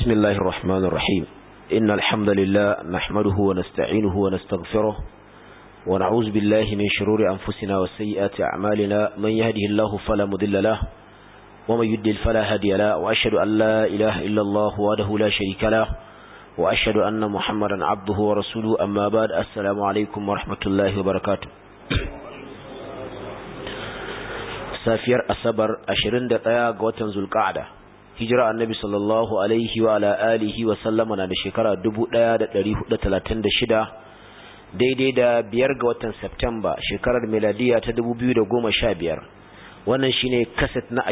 بسم الله الرحمن الرحيم إن الحمد لله نحمده ونستعينه ونستغفره ونعوذ بالله من شرور أنفسنا وسيئات أعمالنا من يهده الله فلا مضل له ومن يدل فلا هادي له وأشهد أن لا إله إلا الله وحده لا شريك له وأشهد أن محمدا عبده ورسوله أما بعد السلام عليكم ورحمة الله وبركاته safiyar asabar 21 ga watan zulqa'ada hijira annabi sallallahu alaihi wa ala alihi wa sallama na da shekara 1436 daidai da biyar ga watan Septemba shekarar miladiya ta 2015 wannan shine kaset na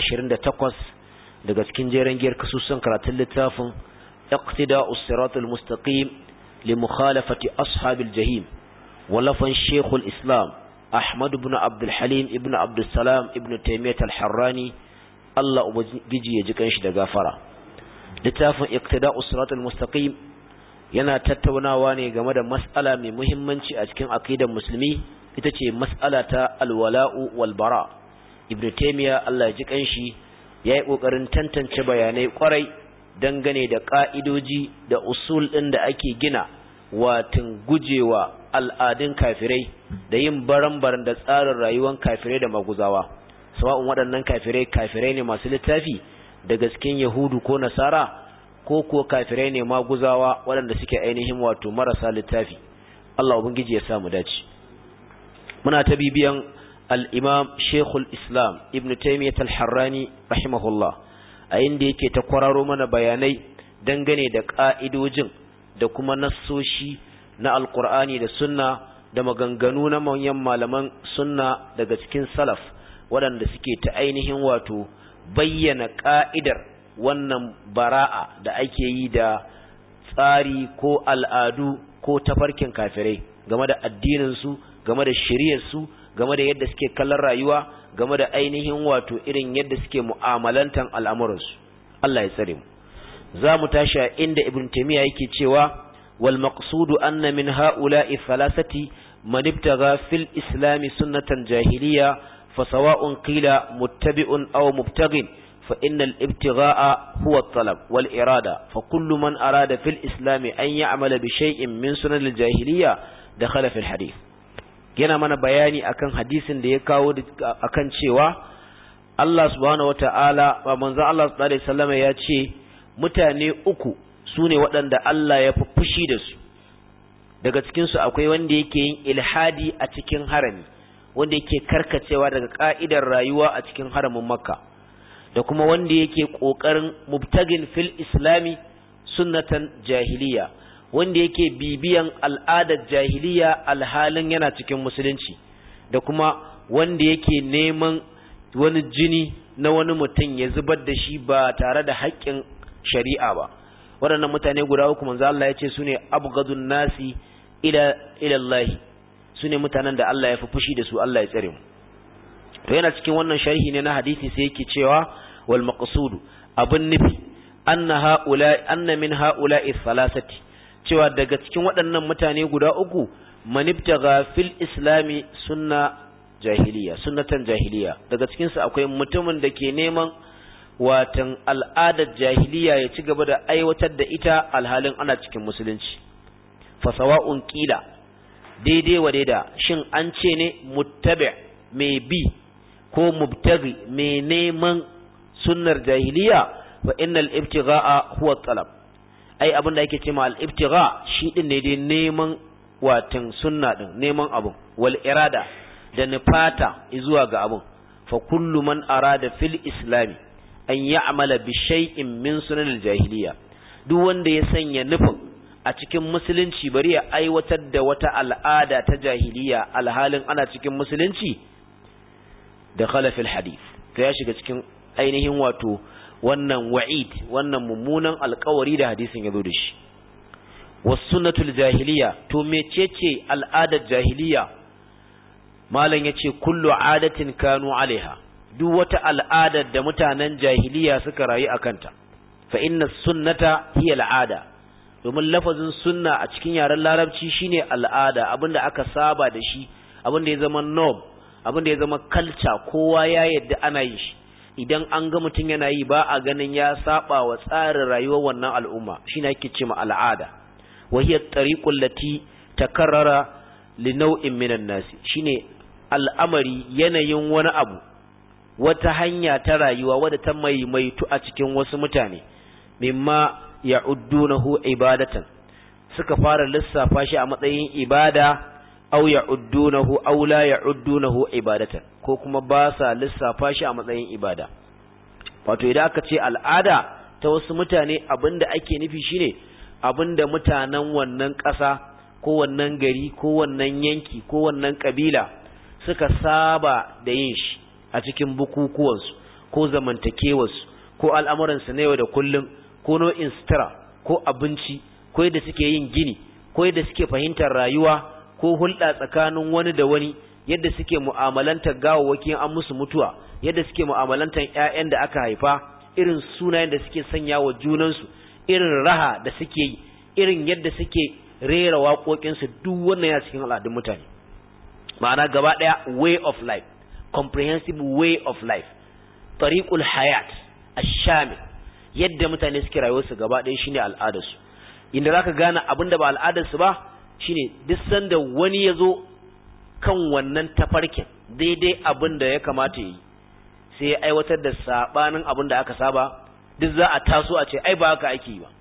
28 daga cikin jeren giyar kasusun karatun littafin iqtida'us siratal mustaqim li mukhalafati ashabil jahim walafan shekul islam Ahmad ibn Abdul Halim ibn Abdul Salam ibn Taymiyyah al-Harrani Allah ubangiji ya ji kanshi da gafara littafin Iqtida'us Siratal Mustaqim yana tattaunawa ne game da mas'ala mai muhimmanci a cikin aqidar musulmi ita ce mas'ala ta al-wala'u wal bara Ibn Taymiyyah Allah ya ji kanshi yayi kokarin tantance bayanai kwarai dangane da ka'idoji da usul din da ake gina watin gujewa al'adun kafirai da yin baran-baran da tsarin rayuwar kafirai da maguzawa sawa'un waɗannan kafirai kafirai ne masu littafi da gaskin yahudu ko nasara ko kuwa kafirai ne maguzawa waɗanda suke ainihin wato marasa littafi Allah ubangiji ya samu dace muna ta bibiyan al-imam shekul islam ibn taymiyyah al-harrani rahimahullah a inda yake ta kwararo mana bayanai dangane da ka'idojin da kuma nassoshi na alkur'ani da sunna da maganganu na manyan malaman sunna daga cikin salaf waɗanda suke ta ainihin wato bayyana ƙa'idar wannan bara'a da ake yi da tsari ko al'adu ko tafarkin kafirai game da addininsu game da shiryarsu game da yadda suke kallon rayuwa game da ainihin wato irin yadda suke mu'amalantan al'amuransu Allah ya tsare mu za mu tashi a inda ibn taymiya yake cewa wal maqsudu anna min ha'ula'i thalathati man ibtagha fil islam sunnatan jahiliya fa sawa'un qila muttabi'un aw mubtaghin fa inna al ibtigha'a huwa at-talab wal irada fa kullu man arada fil islam an ya'mala bi shay'in min sunan al jahiliya dakhala fil hadith yana mana bayani akan hadisin da ya kawo akan cewa Allah subhanahu wata'ala wa manzo Allah sallallahu alaihi wasallam ya ce mutane uku su ne waɗanda Allah ya fi fushi da su daga cikinsu akwai wanda yake yin ilhadi a cikin harami wanda yake karkacewa daga ƙa'idar rayuwa a cikin haramin makka da kuma wanda yake ƙoƙarin mubtagin fil islami sunnatan jahiliya wanda yake bibiyan al'adar jahiliya alhalin yana cikin musulunci da kuma wanda yake neman wani jini na wani mutum ya zubar da shi ba tare da haƙƙin shari'a ba waɗannan mutane guda uku manzo Allah ya ce su ne abgadun nasi ila ila Allah su ne mutanen da Allah ya fi fushi da su Allah ya tsare mu to yana cikin wannan sharhi ne na hadisi sai yake cewa wal maqsudu abun nufi anna haula anna min haula'i thalathati cewa daga cikin waɗannan mutane guda uku manibtaga fil islami sunna jahiliya sunnatan jahiliya daga cikin su akwai mutumin da ke neman watan al'adar jahiliya ya ci gaba da aiwatar da ita alhalin ana cikin musulunci fasawa'un ƙila daidai wa daida shin an ce ne muttabi mai bi ko mubtaghi mai neman sunnar jahiliya wa innal ibtigha'a huwa talab ai abin da ake ce ma al-ibtigha shi din ne dai neman watan sunna din neman abu wal irada da nufata zuwa ga abun fa kullu man arada fil islami an ya'mala bi shay'in min sunanil jahiliya duk wanda ya sanya nufin a cikin musulunci bari ya aiwatar da wata al'ada ta jahiliya alhalin ana cikin musulunci da khalafil hadith to ya shiga cikin ainihin wato wannan wa'id wannan mummunan alkawari da hadisin ya zo da shi was sunnatul jahiliya to mecece al'adar jahiliya malam yace kullu adatin kanu alaiha duk wata al'adar da mutanen jahiliya suka rayu a kanta fa inna sunnata hiya al'ada domin lafazin sunna a cikin yaren larabci shine al'ada abinda aka saba da shi abinda ya zama norm abinda ya zama culture kowa ya yadda ana yin shi idan an ga mutum yana yi ba a ganin ya saba wa tsarin rayuwar wannan al'umma shine ake ce ma al'ada wa hiya tariqul lati takarrara li naw'in minan nasi shine al'amari yanayin wani abu wata hanya ta rayuwa wadda ta maimaitu a cikin wasu mutane mimma ya'uddunahu ibadatan suka fara lissafa shi a matsayin ibada aw ya'uddunahu aw la ya'uddunahu ibadatan ko kuma ba sa lissafa shi a matsayin ibada wato idan aka ce al'ada ta wasu mutane abinda ake nufi shine abinda mutanen wannan ƙasa ko wannan gari ko wannan yanki ko wannan kabila suka saba da yin shi a cikin bukukuwansu ko zamantakewarsu ko al'amuransu na yau da kullum ko nau'in sutura ko abinci ko yadda suke yin gini ko yadda suke fahimtar rayuwa ko hulɗa tsakanin wani da wani yadda suke mu'amalantar gawawwakin an musu mutuwa yadda suke mu'amalantar ƴaƴan da aka haifa irin sunayen da suke sanya wa junansu irin raha da suke yi irin yadda suke rera waƙoƙinsu duk wannan ya cikin al'adun mutane ma'ana gaba ɗaya way of life comprehensive way of life tariqul hayat ash-shamil yadda mutane suke rayuwarsu gaba ɗaya shine al'adarsu inda zaka gane abin da ba al'adarsu ba shine duk sanda wani ya zo kan wannan tafarkin daidai abin da ya kamata yi sai ya aiwatar da sabanin abin da aka saba duk za a taso a ce ai ba haka ake yi ba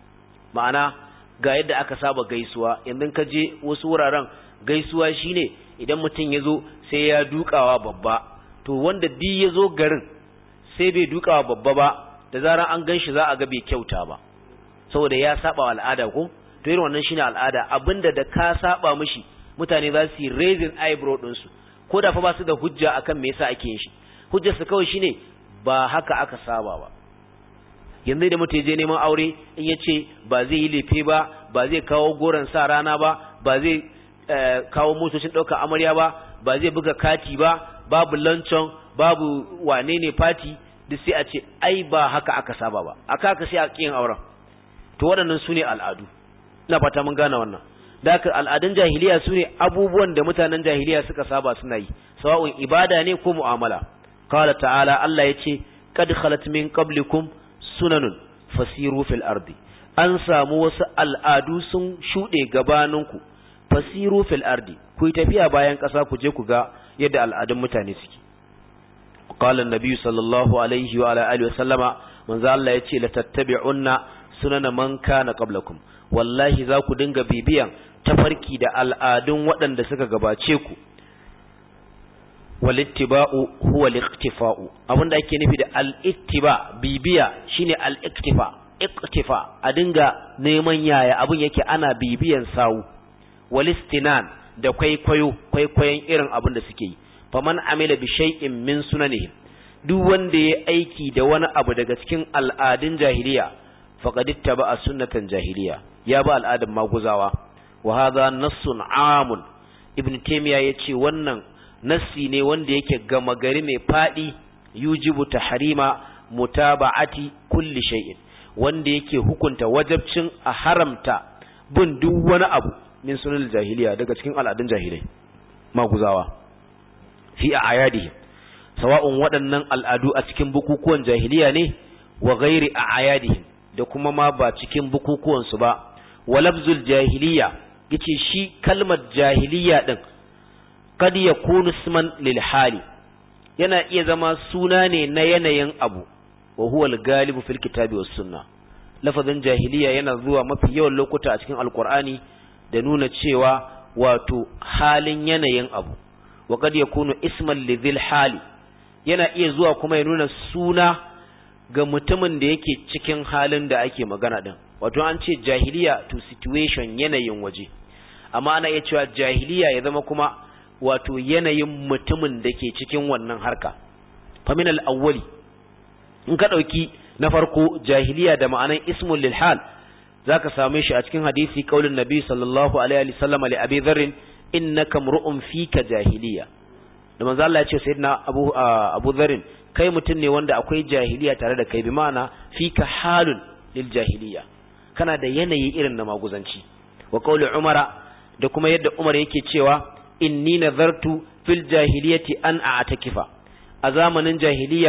ma'ana ga yadda aka saba gaisuwa yanzu ka je wasu wuraren gaisuwa shine idan mutum ya zo sai ya dukawa babba to wanda duk ya zo garin sai bai dukawa babba ba da zarar an gan shi za a ga bai kyauta ba saboda ya saba wa al'ada ko to irin wannan shine al'ada abinda da ka saba mishi mutane za su yi raising eyebrow din su ko da fa ba su da hujja akan me yasa ake yin shi hujjar su kawai shine ba haka aka saba ba yanzu da mutum je neman aure in ya ce ba zai yi lefe ba ba zai kawo goron sa rana ba ba zai kawo motocin ɗaukar amarya ba ba zai buga kati ba babu lanchon babu wane ne fati duk sai a ce ai ba haka aka saba ba aka haka sai a kiyin auren to waɗannan su ne al'adu ina fata mun gane wannan da haka al'adun jahiliya su ne abubuwan da mutanen jahiliya suka saba suna yi sawa'un ibada ne ko mu'amala qala ta'ala Allah ya ce qad khalat min qablikum sunanun fasiru fil ardi an samu wasu al'adu sun shuɗe gabaninku fasiru fil ardi ku yi tafiya bayan ƙasa ku je ku ga yadda al'adun mutane suke qala an-nabi sallallahu alaihi wa ala alihi wa sallama manzo Allah yace la tattabi'unna sunana man kana qablakum wallahi za ku dinga bibiyan tafarki da al'adun waɗanda suka gabace ku walittiba'u huwa al-iktifa'u abinda ake nufi da al-ittiba bibiya shine al-iktifa iktifa a dinga neman yaya abin yake ana bibiyan sawu walistinan da kwaikwayo kwaikwayon irin abin da suke yi faman amila bi shay'in min sunanihim duk wanda ya aiki da wani abu daga cikin al'adun jahiliya faqad ittaba sunnatan jahiliya ya ba al'adun maguzawa wa hadha nassun amun ibn taymiya yace wannan nassi ne wanda yake gama gari mai fadi yujibu tahrima mutaba'ati kulli shay'in wanda yake hukunta wajabcin a haramta bin duk wani abu min sunan jahiliya daga cikin al'adun jahilai maguzawa fi a ayadihim sawa'un waɗannan al'adu a cikin bukukuwan jahiliya ne wa ghairi a ayadihim da kuma ma ba cikin bukukuwan su ba wa lafzul jahiliya yace shi kalmar jahiliya din kad yakunu isman lil hali yana iya zama suna ne na yanayin abu wa huwa al-galibu fil kitabi was sunna lafazin jahiliya yana zuwa mafi yawan lokuta a cikin alqur'ani da nuna cewa wato halin yanayin abu wa kad yakunu isman lidhil hali yana iya zuwa kuma ya nuna suna ga mutumin da yake cikin halin da ake magana din wato an ce jahiliya to situation yanayin waje amma ana iya cewa jahiliya ya zama kuma wato yanayin mutumin da ke cikin wannan harka famin al-awwali in ka dauki na farko jahiliya da ma'anan ismul lil hal zaka same shi a cikin hadisi kaulin nabi sallallahu alaihi wa sallam li abi dharr innaka mru'un fika jahiliya da manzo Allah ya ce sayyidina abu abu dharr kai mutum ne wanda akwai jahiliya tare da kai bi ma'ana fika halun lil jahiliya kana da yanayi irin na maguzanci wa qauli umara da kuma yadda umar yake cewa inni nazartu fil jahiliyati an a'takifa a zamanin jahiliya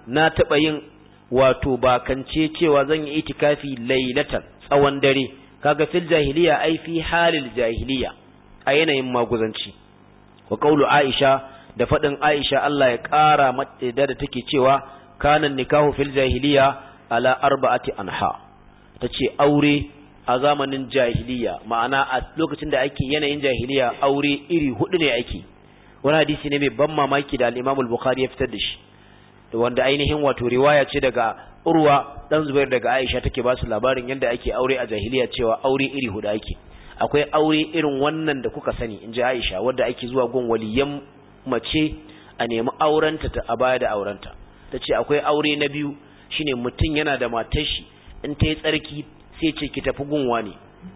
na taba yin wato bakance cewa zan yi itikafi lailatan tsawon dare kaga fil jahiliya ai fi halil jahiliya a yanayin maguzanci wa qaulu aisha da fadin aisha Allah ya kara mata da take cewa kana nikahu fil jahiliya ala arba'ati anha tace aure a zamanin jahiliya ma'ana a lokacin da ake yanayin jahiliya aure iri hudu ne ake wani hadisi ne mai ban mamaki da al-Imam al-Bukhari ya fitar da shi wanda ainihin wato riwaya ce daga Urwa dan Zubair daga Aisha take ba su labarin yadda ake aure a jahiliya cewa aure iri hudu ake akwai aure irin wannan da kuka sani inji Aisha wanda ake zuwa gun waliyan mace a nemi aurenta ta a baya da aurenta tace akwai aure na biyu shine mutum yana da matar shi in ta yi tsarki sai ce ki tafi gun wani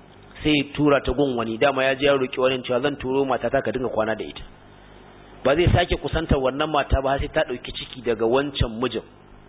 sai tura ta gun wani dama ya je ya roki wani cewa zan turo matata ka dinga kwana da ita ba zai sake kusantar wannan mata ba sai ta dauki ciki daga wancan mijin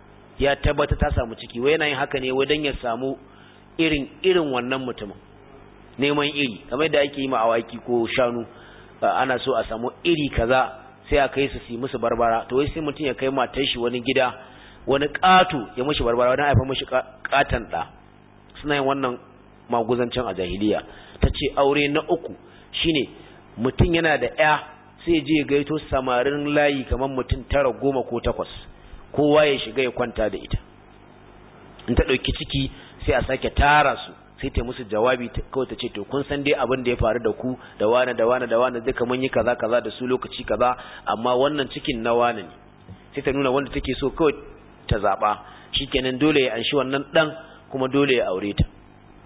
ya tabbata ta samu ciki wai yana yin haka ne wai dan ya samu irin irin wannan mutumin neman iri kamar da ake yi ma awaki ko shanu ana so a samu iri kaza sai a kai su su musu barbara to wai sai mutum ya kai matar shi wani gida wani ƙato ya mishi barbara wani haifa mishi ƙatan ɗa suna yin wannan maguzancin a jahiliya ta ce aure na uku shine mutum yana da ya sai je gaito samarin layi kamar mutum tara goma ko takwas kowa ya shiga ya kwanta da ita in ta ɗauki ciki sai a sake tara su sai ta musu jawabi kawai ta ce to kun san dai abin da ya faru da ku da wane da wane da wane duka mun yi kaza kaza da su lokaci kaza amma wannan cikin na wane ne sai ta nuna wanda take so kawai ta zaɓa shikenan dole ya anshi wannan ɗan kuma dole ya aure ta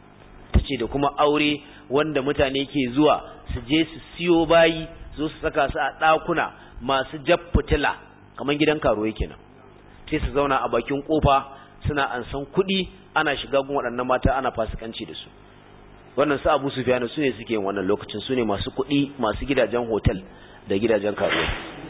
ta ce da kuma aure wanda mutane ke zuwa su je su siyo bayi zo su saka su a ɗakuna masu jab fitila kamar gidan karuwa kenan sai su zauna a bakin kofa suna ansan kuɗi ana shiga gun waɗannan mata ana fasikanci da su wannan su abu sufiyanu su ne suke yin wannan lokacin su ne masu kuɗi masu gidajen hotel da gidajen karuwa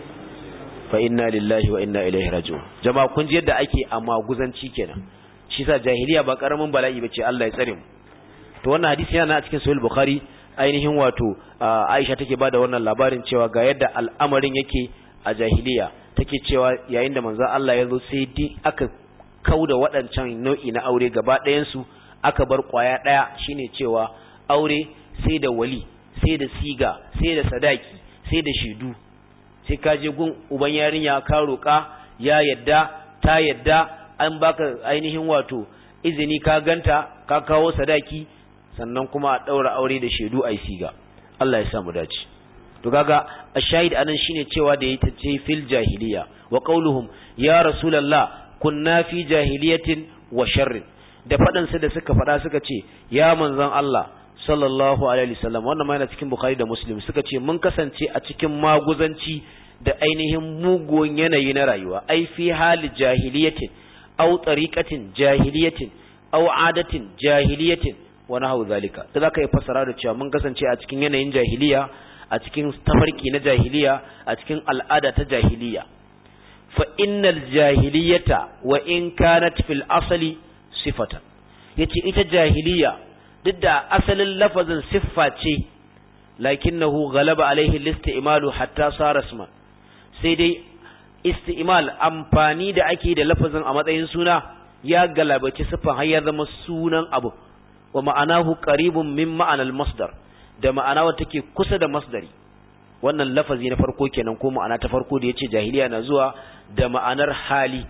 fa inna lillahi wa inna ilaihi raji'un jama'a kun ji yadda ake a maguzanci kenan shi sa jahiliya ba karamin bala'i bace Allah ya tsare mu to wannan hadisi yana a cikin sahih bukhari ainihin wato Aisha take bada wannan labarin cewa ga yadda al'amarin yake a jahiliya take cewa yayin da manzo Allah ya zo sai dai aka kauda waɗancan nau'i na aure gaba ɗayan su aka bar kwaya ɗaya shine cewa aure sai da wali sai da siga sai da sadaki sai da shaidu sai ka je gun uban yarinya ka roƙa ya yadda ta yadda an baka ainihin wato izini ka ganta ka kawo sadaki sannan kuma a ɗaura aure da shaidu a siga Allah ya sa mu dace to kaga ashahid anan shine cewa da yayi tace fil jahiliya wa qauluhum ya rasulullah kunna fi jahiliyatin wa sharrin da fadan su da suka fada suka ce ya manzon Allah sallallahu alaihi wasallam wannan ma yana cikin bukhari da muslim suka ce mun kasance a cikin maguzanci da ainihin mugun yanayi na rayuwa ai fi hali jahiliyatin aw tariqatin jahiliyatin aw adatin jahiliyatin wa nahu zalika da zaka yi fasara da cewa mun kasance a cikin yanayin jahiliya a cikin tafarki na jahiliya a cikin al'ada ta jahiliya fa innal jahiliyata wa in kanat fil asali sifatan yace ita jahiliya duk da asalin lafazin siffa ce lakinnahu ghalaba alaihi al-istimalu hatta sara isma sai dai istimal amfani da ake da lafazin a matsayin suna ya galabaci siffan har ya zama sunan abu wa ma'anahu qaribun min ma'anal masdar da ma'ana wata take kusa da masdari wannan lafazi na farko kenan ko ma'ana ta farko da yace jahiliya na zuwa da ma'anar hali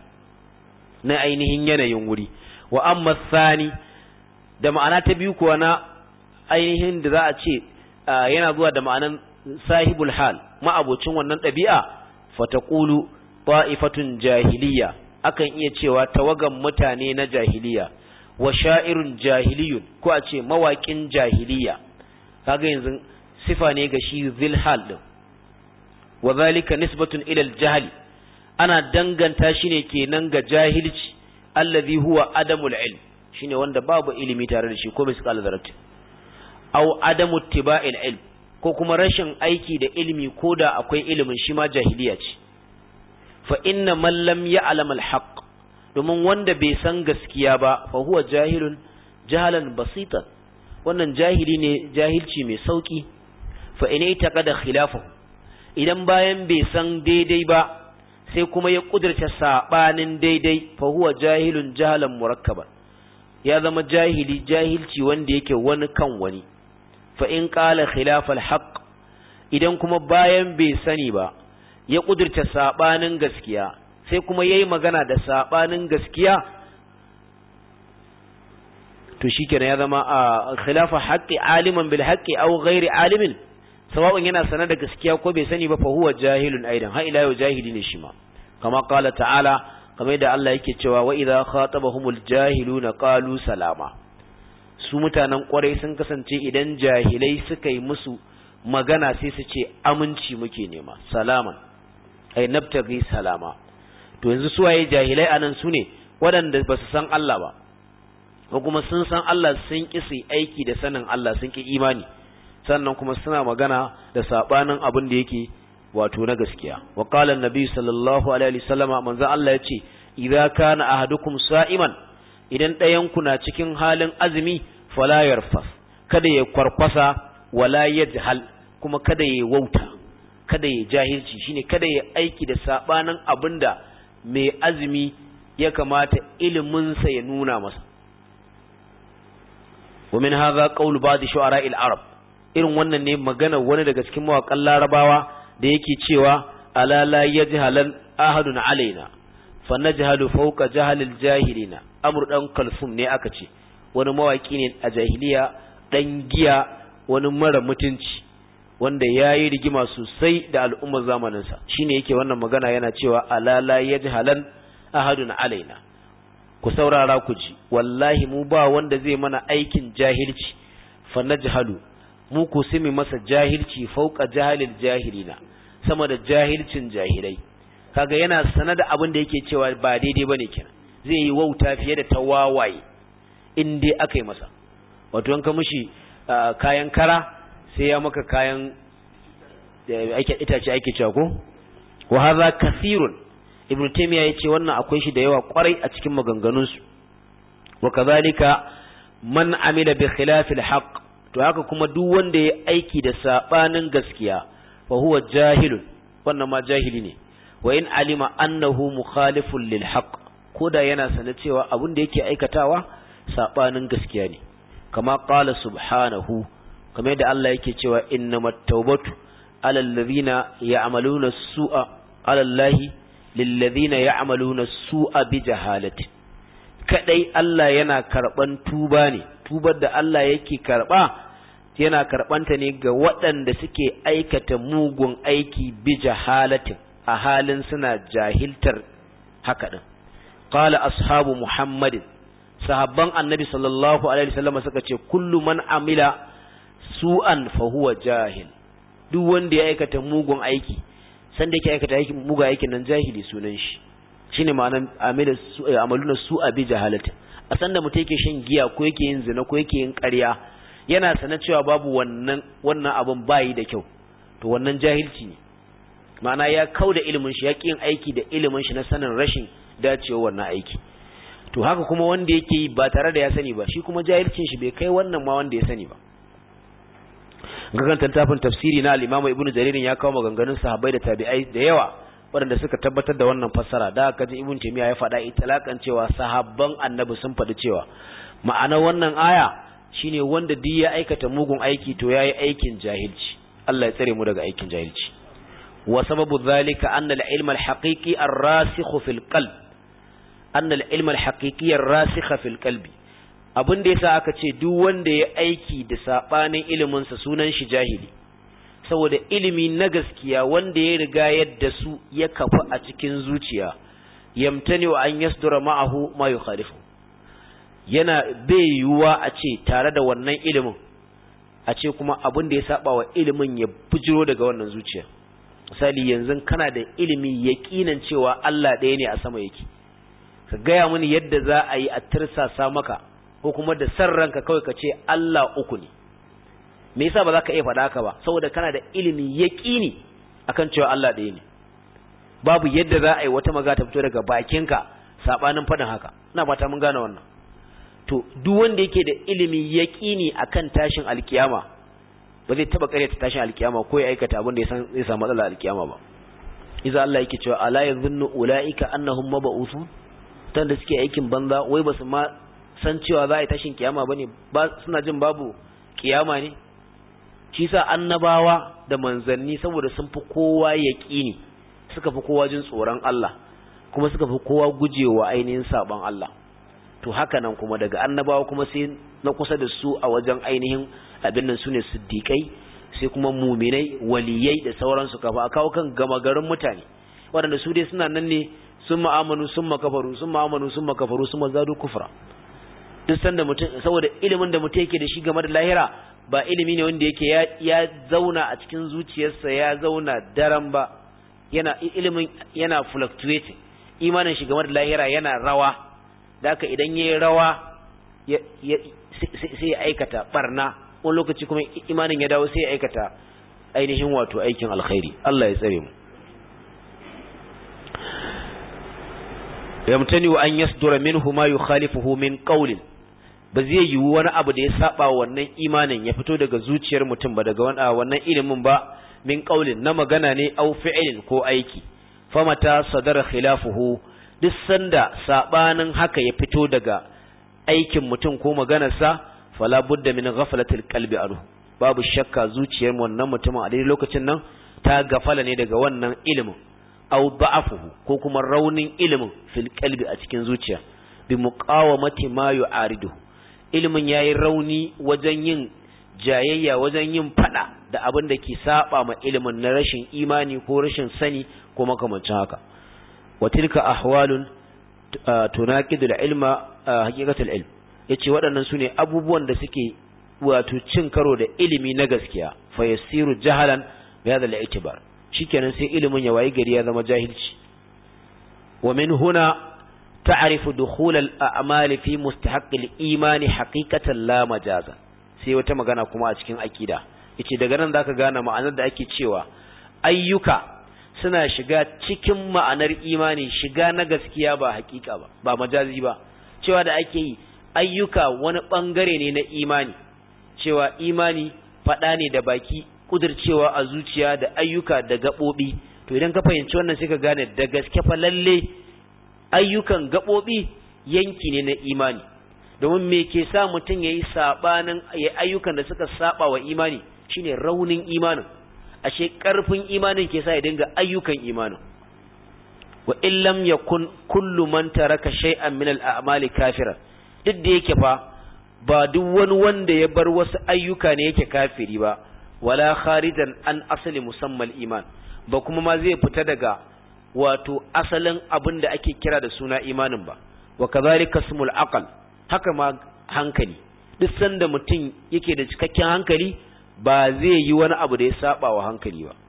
na ainihin yanayin wuri wa amma thani da ma'ana ta biyu kuwa na ainihin da za a ce yana zuwa da ma'anan sahibul hal ma'abocin wannan ɗabi'a fataqulu ta'ifatun jahiliya akan iya cewa tawagan mutane na jahiliya wa sha'irun jahiliyun ko a ce mawaƙin jahiliya kaga yanzu sifa ne ga shi zilhal din wa zalika nisbatun ila al ana danganta shi ne kenan ga jahilci allazi huwa adamul ilm shine wanda babu ilimi tare da shi ko misqal zarati aw adamu tiba'il ilm ko kuma rashin aiki da ilimi ko da akwai ilimin shi ma jahiliya ce fa inna man lam ya'lam al-haqq domin wanda bai san gaskiya ba fa huwa jahilun jahalan basitan wannan jahili ne jahilci mai sauki fa in taqada khilafahu idan bayan bai san daidai ba sai kuma ya kudurta sabanin daidai fa huwa jahilun jahalan murakkaban ya zama jahili jahilci wanda yake wani kan wani fa in qala khilaf al-haqq idan kuma bayan bai sani ba ya kudurta sabanin gaskiya sai kuma yayi magana da sabanin gaskiya to shikenan ya zama a khilafa haqqi aliman bil haqqi aw ghairi alimin sawa'un yana sanar da gaskiya ko bai sani ba fa huwa jahilun aidan ha ila yau jahili ne shi ma kama qala ta'ala kamar yadda Allah yake cewa wa idza khatabahumul jahiluna qalu salama su mutanen kwarai sun kasance idan jahilai suka yi musu magana sai su ce aminci muke nema salaman ai nabtaghi salama to yanzu su waye jahilai anan su ne waɗanda ba su san Allah ba ko kuma sun san Allah sun ƙi su aiki da sanin Allah sun ƙi imani sannan kuma suna magana da sabanin abin da yake wato na gaskiya wa qala annabi sallallahu alaihi wasallama manzo Allah yace idza kana ahadukum sa'iman idan ɗayan ku na cikin halin azumi fala yarfas kada ya kwarkwasa wala yajhal kuma kada ya wauta kada ya jahilci shine kada ya aiki da sabanin abinda mai azumi ya kamata ilimin sa ya nuna masa ومن هذا قول بعض شعراء العرب irin wannan ne magana wani daga cikin mawaƙan larabawa da yake cewa ala la yajhalan ahadun alaina fa najhalu fawqa jahalil jahilina amr dan kalsum ne aka ce wani mawaki ne a jahiliya dan giya wani mara mutunci wanda yayi rigima sosai da al'ummar zamanin sa shine yake wannan magana yana cewa ala la yajhalan ahadun alaina ku saurara ku ji wallahi mu ba wanda zai mana aikin jahilci fa najhalu mu ku simi masa jahilci fauka jahilil jahilina sama da jahilcin jahilai kaga yana sanar da abin da yake cewa ba daidai bane kenan zai yi wauta fiye da tawawaye in dai aka yi masa wato an ka mishi kayan kara sai ya maka kayan ake itace ake cewa ko wa hadha kathirun ibnu taymiya yace wannan akwai shi da yawa kwarai a cikin maganganunsu wa kadhalika man amila bi khilafil haqq to haka kuma duk wanda ya aiki da sabanin gaskiya fa huwa jahilun wannan ma jahili ne wa in alima annahu mukhalifun lil haqq koda yana sanar cewa abin da yake aikatawa sabanin gaskiya ne kama qala subhanahu kamar yadda Allah yake cewa innamat tawbatu alal ladhina ya'maluna su'a alal lahi lil ladhina ya'maluna su'a bi jahalati kadai Allah yana karban tuba ne tubar da Allah yake karba yana karbanta ne ga waɗanda suke aikata mugun aiki bi jahalatin a halin suna jahiltar haka din qala ashabu muhammadin sahabban annabi sallallahu alaihi wasallam suka ce kullu man amila su'an fa huwa jahil duk wanda ya aikata mugun aiki san da yake aikata aiki mugun aikin nan jahili sunan shi shine ma'anar amila amaluna su'a bi jahalatin a san da mutum yake shan giya ko yake yin zina ko yake yin ƙarya yana sana cewa babu wannan wannan abin bayi da kyau to wannan jahilci ne ma'ana ya kau da ilimin shi ya ƙi yin aiki da ilimin shi na sanin rashin dacewa wannan aiki to haka kuma wanda yake yi ba tare da ya sani ba shi kuma jahilcin shi bai kai wannan ma wanda ya sani ba gagan tafin tafsiri na al-Imam Ibn Jarir ya kawo maganganun sahabbai da tabi'ai da yawa waɗanda suka tabbatar da wannan fassara da aka ji Ibn Taymiyyah ya faɗa italakan cewa sahabban Annabi sun faɗi cewa ma'ana wannan aya shine wanda duk ya aikata mugun aiki to yayi aikin jahilci Allah ya tsare mu daga aikin jahilci wa sababu dhalika anna al-ilma al-haqiqi ar-rasikh fil qalb anna al-ilma al-haqiqi ar-rasikh fil qalbi abin da yasa aka ce duk wanda ya aiki da sabanin ilimin sa sunan shi jahili saboda ilimi na gaskiya wanda ya riga yadda su ya kafa a cikin zuciya yamtani wa an yasdura ma'ahu ma yukhalifu yana bai yiwuwa a ce tare da wannan ilimin a ce kuma abin da ya saba wa ilimin ya bujiro daga wannan zuciya misali yanzu kana da ilimi yaƙinan cewa Allah ɗaya ne a sama yake ka gaya mini yadda za a yi a tirsasa maka ko kuma da san ranka kawai ka ce Allah uku ne me yasa ba za ka iya faɗa haka ba saboda kana da ilimi yaƙini akan cewa Allah ɗaya ne babu yadda za a yi wata maga ta fito daga bakinka sabanin faɗin haka ina fata mun gane wannan to duk wanda yake da ilimi yaƙini akan tashin alkiyama ba zai taba karyata tashin alkiyama ko ya aikata abin da ya san zai samu matsala alkiyama ba iza Allah yake cewa ala yadhunnu ulaika annahum mab'uthun tanda suke aikin banza wai basu ma san cewa za a yi tashin kiyama bane ba suna jin babu kiyama ne shi sa annabawa da manzanni saboda sun fi kowa yaqini suka fi kowa jin tsoron Allah kuma suka fi kowa gujewa ainihin saban Allah to haka nan kuma daga annabawa kuma sai na kusa da su a wajen ainihin abin nan sune siddiqai sai kuma muminai waliyai da sauransu kafa a kawo kan gama garin mutane waɗanda su dai suna nan ne sun ma'amanu sun makafaru sun ma'amanu sun makafaru sun mazadu kufra duk sanda mutum saboda ilimin da mutum yake da shi game da lahira ba ilimi ne wanda yake ya, ya zauna a cikin zuciyarsa ya zauna daren ba yana ilimin yana fluctuating imanin shi game da lahira yana rawa da haka idan yayi rawa sai ya aikata barna wani lokaci kuma imanin ya dawo sai ya aikata ainihin wato aikin alkhairi Allah ya tsare mu yamtani wa an yasdura minhu ma yukhalifuhu min qawlin ba zai yiwu wani abu da ya saba wannan imanin ya fito daga zuciyar mutum ba daga wannan ilimin ba min qawlin na magana ne au fi'lin ko aiki famata sadara khilafuhu duk sanda sabanin haka ya fito daga aikin mutum ko maganarsa fala budda min ghaflatil qalbi anhu babu shakka zuciyar wannan mutumin a daidai lokacin nan ta gafala ne daga wannan ilimin aw da'afuhu ko kuma raunin ilimin fil qalbi a cikin zuciya bi muqawamati ma yu'aridu ilimin yayi rauni wajen yin jayayya wajen yin fada da abin da ke saba ma ilimin na rashin imani ko rashin sani ko makamancin haka wa tilka ahwalun tunaqidu al-ilma haqiqatul ilm yace waɗannan sune abubuwan da suke wato cin karo da ilimi na gaskiya fa yasiru jahalan bi hadha al-i'tibar shikenan sai ilimin ya wayi gari ya zama jahilci wa min huna ta'rifu dukhul al-a'mal fi mustahaq al-iman haqiqatan la majaza sai wata magana kuma a cikin akida yace daga nan zaka gane ma'anar da ake cewa ayyuka suna shiga cikin ma'anar imani shiga na gaskiya ba hakika ba ba majazi ba cewa da ake yi ayyuka wani bangare ne na imani cewa imani faɗa ne da baki kudircewa a zuciya da ayyuka da gaɓoɓi to idan ka fahimci wannan sai ka gane da gaske fa lalle ayyukan gaɓoɓi yanki ne na imani domin me ke sa mutum ya yi saɓanin ayyukan da suka saɓa wa imani shine raunin imanin ashe ƙarfin imanin ke sa ya dinga ayyukan imanin wa illam yakun kullu man taraka shay'an min al-a'mali kafira duk da yake fa ba duk wani wanda ya bar wasu ayyuka ne yake kafiri ba wala kharijan an asali musammal iman ba kuma ma zai fita daga wato asalin abin da ake kira da suna imanin ba wa kazalika smul aqal haka ma hankali duk sanda mutum yake da cikakken hankali ba zai yi wani abu da ya saba wa hankali ba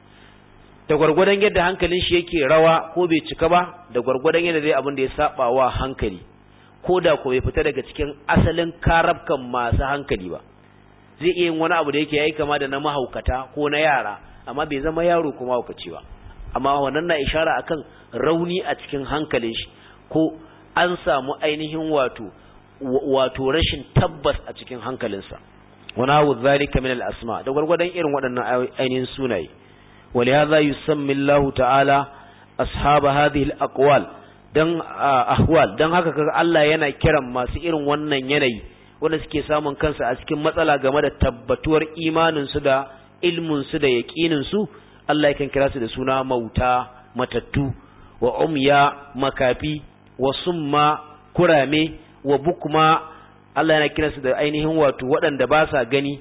da gwargwadon yadda hankalin shi yake rawa ko bai cika ba da gwargwadon yadda zai abin da ya saba wa hankali ko da ko bai fita daga cikin asalin karabkan masu hankali ba zai iya yin wani abu da yake yayi kama da na mahaukata ko na yara amma bai zama yaro ko mahaukaci ba amma wannan na ishara akan rauni a cikin hankalin shi ko an samu ainihin wato wato rashin tabbas a cikin hankalinsa wani hawu zalika min al-asma da gwargwadon irin waɗannan ainihin sunaye ولهذا يسمي الله تعالى أصحاب هذه الأقوال dan ahwal dan haka kaga Allah yana kiran masu irin wannan yanayi wanda suke samun kansu a cikin matsala game da tabbatuwar imanin su da ilmin su da yaqinin su Allah yakan kira su da suna mauta matattu wa umya makafi wa summa kurame wa bukma Allah yana kira su da ainihin wato waɗanda ba sa gani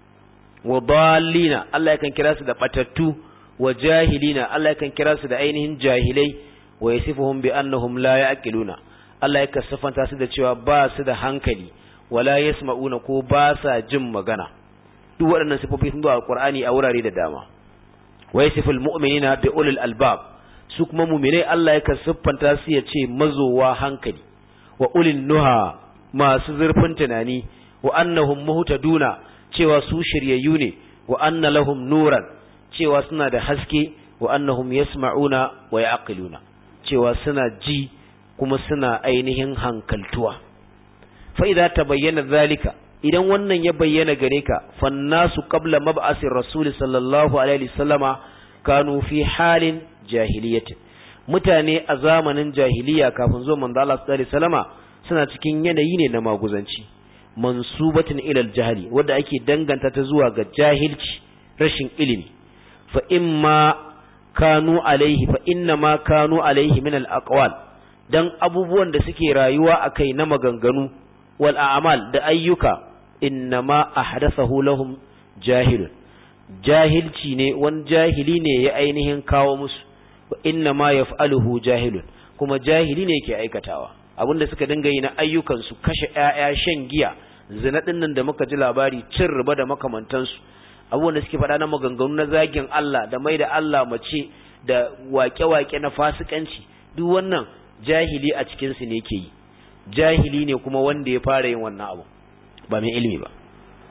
wa dallina Allah yakan kira su da batattu wa jahilina Allah yakan kira su da ainihin jahilai wa yasifuhum bi annahum la ya'qiluna Allah yakan sifanta su da cewa ba su da hankali wala yasma'una ko ba sa jin magana duk waɗannan sifofi sun zo a Qur'ani a wurare da dama wa yasiful mu'minina bi ulil albab su kuma mu'minai Allah yakan siffanta su ya ce mazowa hankali wa ulil nuha masu zurfin tunani wa annahum muhtaduna cewa su shiryayyu ne wa anna lahum nuran cewa suna da haske wa annahum yasma'una wa ya'qiluna cewa suna ji kuma suna ainihin hankaltuwa fa idza tabayyana zalika idan wannan ya bayyana gare ka fannasu qabla mab'asir rasul sallallahu alaihi wasallama kanu fi halin jahiliyyah mutane a zamanin jahiliya kafin zuwa manzo Allah sallallahu alaihi wasallama suna cikin yanayi ne na maguzanci mansubatin ila al-jahli wanda ake danganta ta zuwa ga jahilci rashin ilimi fa imma kanu alaihi fa inna ma kanu alaihi min al-aqwal dan abubuwan da suke rayuwa akai na maganganu wal a'mal da ayyuka innama ahdathahu lahum jahilun jahilci ne wani jahili ne ya ainihin kawo musu wa inna ma yaf'aluhu jahilun kuma jahili ne ke aikatawa abinda suka dinga yi na ayyukan su kashe ƴaƴa shan giya zina dinnan da muka ji labari cin riba da makamantansu abubuwan da suke faɗa na maganganu na zagin Allah da mai da Allah mace da waƙe-waƙe na fasikanci duk wannan jahili a cikin su ne ke yi jahili ne kuma wanda ya fara yin wannan abu ba mai ilimi ba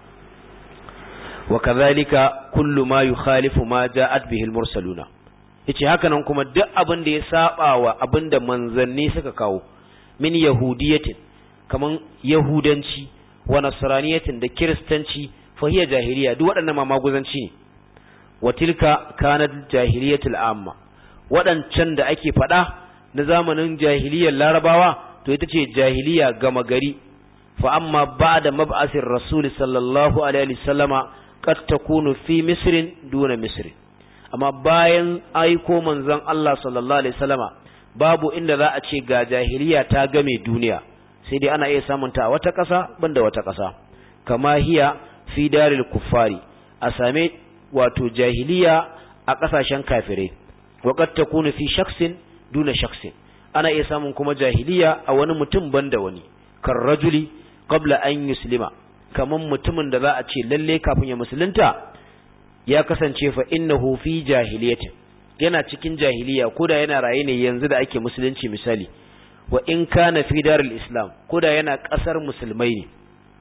wa kadhalika kullu ma yukhalifu ma ja'at bihi al-mursaluna yace haka nan kuma duk abin da ya saba wa abin da manzanni suka kawo min yahudiyatin kaman yahudanci wa nasraniyatin da kiristanci fa hiya jahiliya duk waɗannan ma maguzanci ne wa tilka kanat jahiliyatul amma waɗancan da ake faɗa na zamanin jahiliyar larabawa to ita ce jahiliya gama gari fa amma ba'da mab'asir rasul sallallahu alaihi wasallama qad takunu fi misrin duna misrin amma bayan aiko manzon Allah sallallahu alaihi wasallama babu inda za a ce ga jahiliya ta game duniya sai dai ana iya samun ta a wata ƙasa banda wata ƙasa kama hiya fi daril kuffari a same wato jahiliya a ƙasashen kafirai wa qad takunu fi shakhsin duna shakhsin ana iya samun kuma jahiliya a wani mutum banda wani kan rajuli qabla an yuslima kaman mutumin da za a ce lalle kafin ya musulunta ya kasance fa innahu fi jahiliyatin yana cikin jahiliya koda yana raye ne yanzu da ake musulunci misali wa in kana fi darul islam koda yana kasar musulmai ne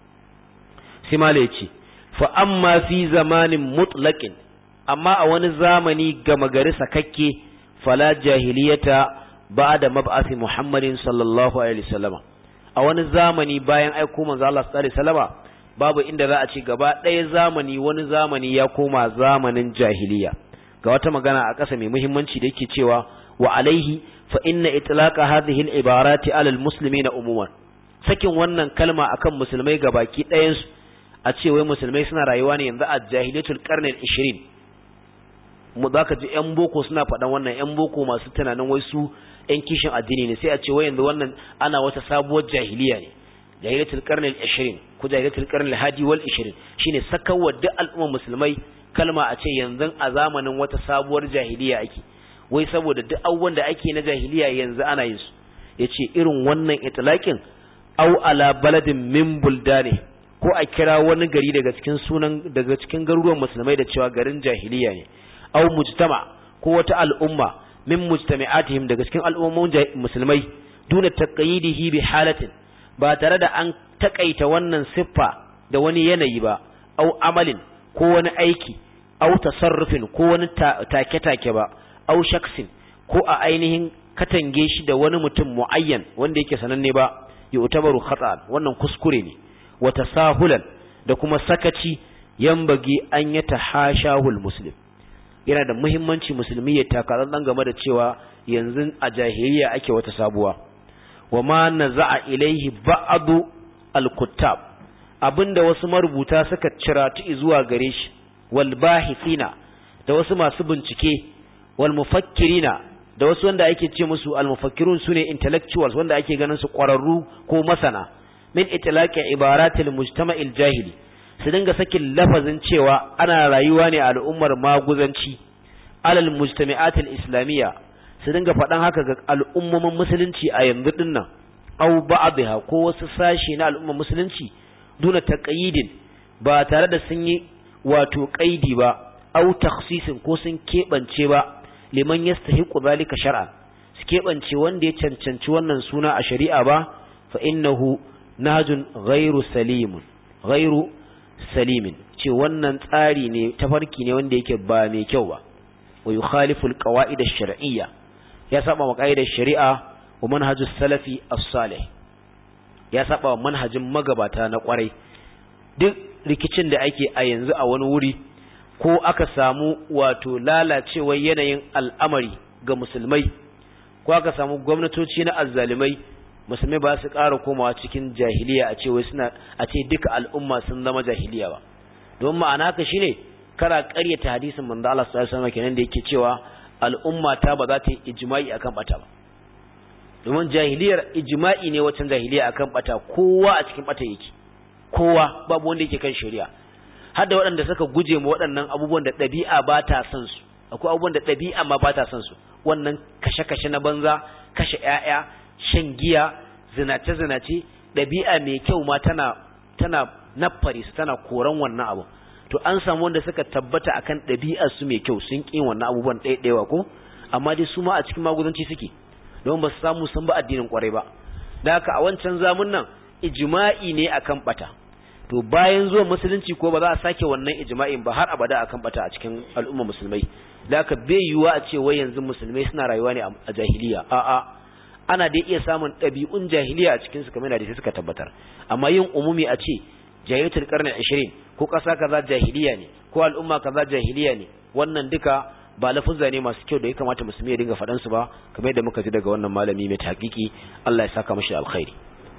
sai mala yace fa amma fi zamanin mutlaqin amma a wani zamani gama gari sakakke fala jahiliyata ba'da mab'athi muhammadin sallallahu alaihi wasallam a wani zamani bayan aiko manzo Allah sallallahu alaihi wasallama babu inda za a ce gaba ɗaya zamani wani zamani ya koma zamanin jahiliya ga wata magana a ƙasa mai muhimmanci da yake cewa wa alaihi fa inna itlaqa hadhihi al-ibarati ala al-muslimina umuman sakin wannan kalma akan musulmai gabaki ɗayan su a ce wai musulmai suna rayuwa ne yanzu a jahiliyatul qarni al-20 mu zaka ji yan boko suna faɗan wannan yan boko masu tunanin wai su yan kishin addini ne sai a ce wai yanzu wannan ana wata sabuwar jahiliya ne jahilatul qarni al-20 ko jahilatul qarni al-hadi wal 20 shine sakawa duk al'ummar musulmai kalma a ce yanzu a zamanin wata sabuwar jahiliya ake wai saboda duk abubuwan da ake na jahiliya yanzu ana yin su yace irin wannan itlaqin aw ala baladin min buldani ko a kira wani gari daga cikin sunan daga cikin garuruwan musulmai da cewa garin jahiliya ne aw mujtama ko wata al'umma min mujtami'atihim daga cikin al'ummomin musulmai duna taqayidihi bi halatin ba tare da an takaita wannan siffa da wani yanayi ba au amalin ko wani aiki au tasarrufin ko wani take-take ba au shaksin ko a ainihin katange shi da wani mutum muayyan wanda yake sananne ba ya utabaru khata wannan kuskure ne wa tasahulan da kuma sakaci yambagi an ya tahashahul muslim yana da muhimmanci musulmi ya taka dan game da cewa yanzu a jahiliya ake wata sabuwa wa ma naza'a ilaihi ba'du al-kuttab abinda wasu marubuta suka ciratu zuwa gare shi wal bahithina da wasu masu bincike wal mufakkirina da wasu wanda ake ce musu al mufakkirun sune intellectuals wanda ake ganin su ƙwararru ko masana min itlaqi ibaratil mujtama'il jahili su dinga sakin lafazin cewa ana rayuwa ne a al'ummar maguzanci alal mujtami'atil islamiyya su dinga faɗan haka ga al'ummomin musulunci a yanzu din nan aw ba'dha ko wasu sashi na al'ummar musulunci duna taqyidin ba tare da sun yi wato qaidi ba aw takhsisin ko sun kebance ba liman yastahiqu zalika shar'an su kebance wanda ya cancanci wannan suna a shari'a ba fa innahu nahjun ghairu salimun ghairu salimin ce wannan tsari ne tafarki ne wanda yake ba mai kyau ba wa yukhalifu alqawaid ash-shar'iyya ya saba wa qaidar shari'a wa manhajus salafi as-salih ya saba wa manhajin magabata na kwarai duk rikicin da ake a yanzu a wani wuri ko aka samu wato lalacewar yanayin al'amari ga musulmai ko aka samu gwamnatoci na azzalimai musulmai ba su ƙara komawa cikin jahiliya a ce wai suna a ce duka al'umma sun zama jahiliya ba don ma'ana ka shine kara ƙaryata hadisin manzo Allah sallallahu alaihi wasallam kenan da yake cewa al'umma ta ba za ta yi ijma'i akan bata ba domin jahiliyar ijma'i ne wacan jahiliya akan bata kowa a cikin bata yake kowa babu wanda yake kan shari'a har da waɗanda suka guje ma waɗannan abubuwan da ɗabi'a ba ta son su akwai abubuwan da ɗabi'a ma ba ta son su wannan kashe-kashe na banza kashe ƴaƴa shan giya zinace-zinace ɗabi'a mai kyau ma tana tana naffare su tana koran wannan abu to an samu wanda suka tabbata akan ɗabi'ar su mai kyau sun ƙi wannan abubuwan ɗaiɗaiwa ko amma dai su ma a cikin magudanci suke don ba su samu sun ba addinin kwarai ba da haka a wancan zamun nan ijma'i ne akan bata to bayan zuwa musulunci ko ba za a sake wannan ijma'in ba har abada akan bata a cikin al'umma musulmai da haka bai yiwuwa a ce wai yanzu musulmai suna rayuwa ne a jahiliya a'a ana dai iya samun ɗabi'un jahiliya a cikin su kamar da sai suka tabbatar amma yin umumi a ce jahiliyatul qarni 20 ko ƙasa kaza jahiliya ne ko al'umma kaza jahiliya ne wannan duka ba lafuzza ne masu kyau da ya kamata musulmi ya dinga faɗan su ba kamar yadda muka ji daga wannan malami mai tahqiqi Allah ya saka mashi alkhairi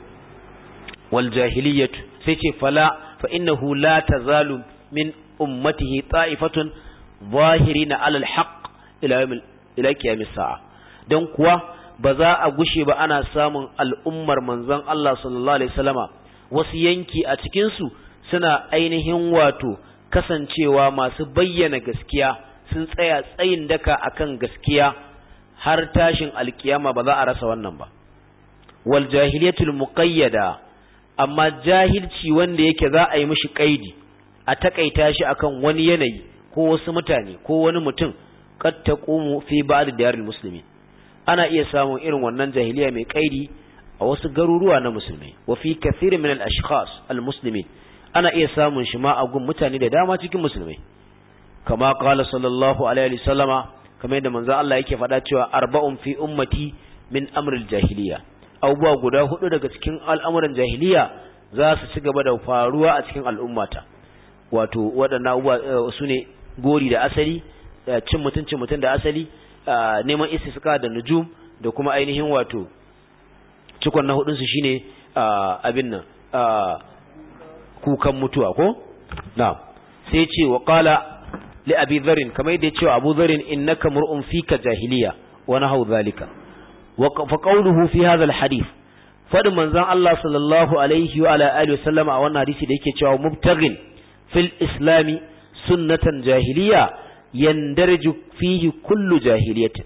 wal jahiliyatu sai ce fala fa innahu la tazalu min ummatihi ta'ifatun zahirina alal haqq ila yawm ila qiyam sa'a dan kuwa ba za a gushe ba ana samun al'ummar manzon Allah sallallahu alaihi wasallama wasu yanki a cikin su suna ainihin wato kasancewa masu bayyana gaskiya sun tsaya tsayin daka akan gaskiya har tashin alkiyama ba za a rasa wannan ba wal jahiliyatul muqayyada amma jahilci wanda yake za a yi mishi kaidi a takaita shi akan wani yanayi ko wasu mutane ko wani mutum qad taqumu fi ba'd diyaril muslimin ana iya samun irin wannan jahiliya mai kaidi a wasu garuruwa na musulmai wa fi kathir min al ashkhas al muslimin ana iya samun shi ma a gun mutane da dama cikin musulmai kama qala sallallahu alaihi wasallama kamar yadda manzo Allah yake faɗa cewa arba'un fi ummati min amril jahiliya abubuwa guda hudu daga cikin al'amuran jahiliya za su ci gaba da faruwa a cikin al'ummata wato waɗannan abubuwa su ne gori da asali cin mutuncin mutum da asali neman istisqa da nujum da kuma ainihin wato cikon na hudunsu shine abin nan kukan mutuwa ko na sai ce wa qala li abi dharr kamar yadda cewa abu dharr innaka mur'un fika jahiliya wa nahaw zalika wa fa qawluhu fi hadha al hadith fadin manzon Allah sallallahu alaihi wa ala alihi wasallama a wannan hadisi da yake cewa mubtaghin fil islami sunnatan jahiliya yandarju fihi kullu jahiliyatin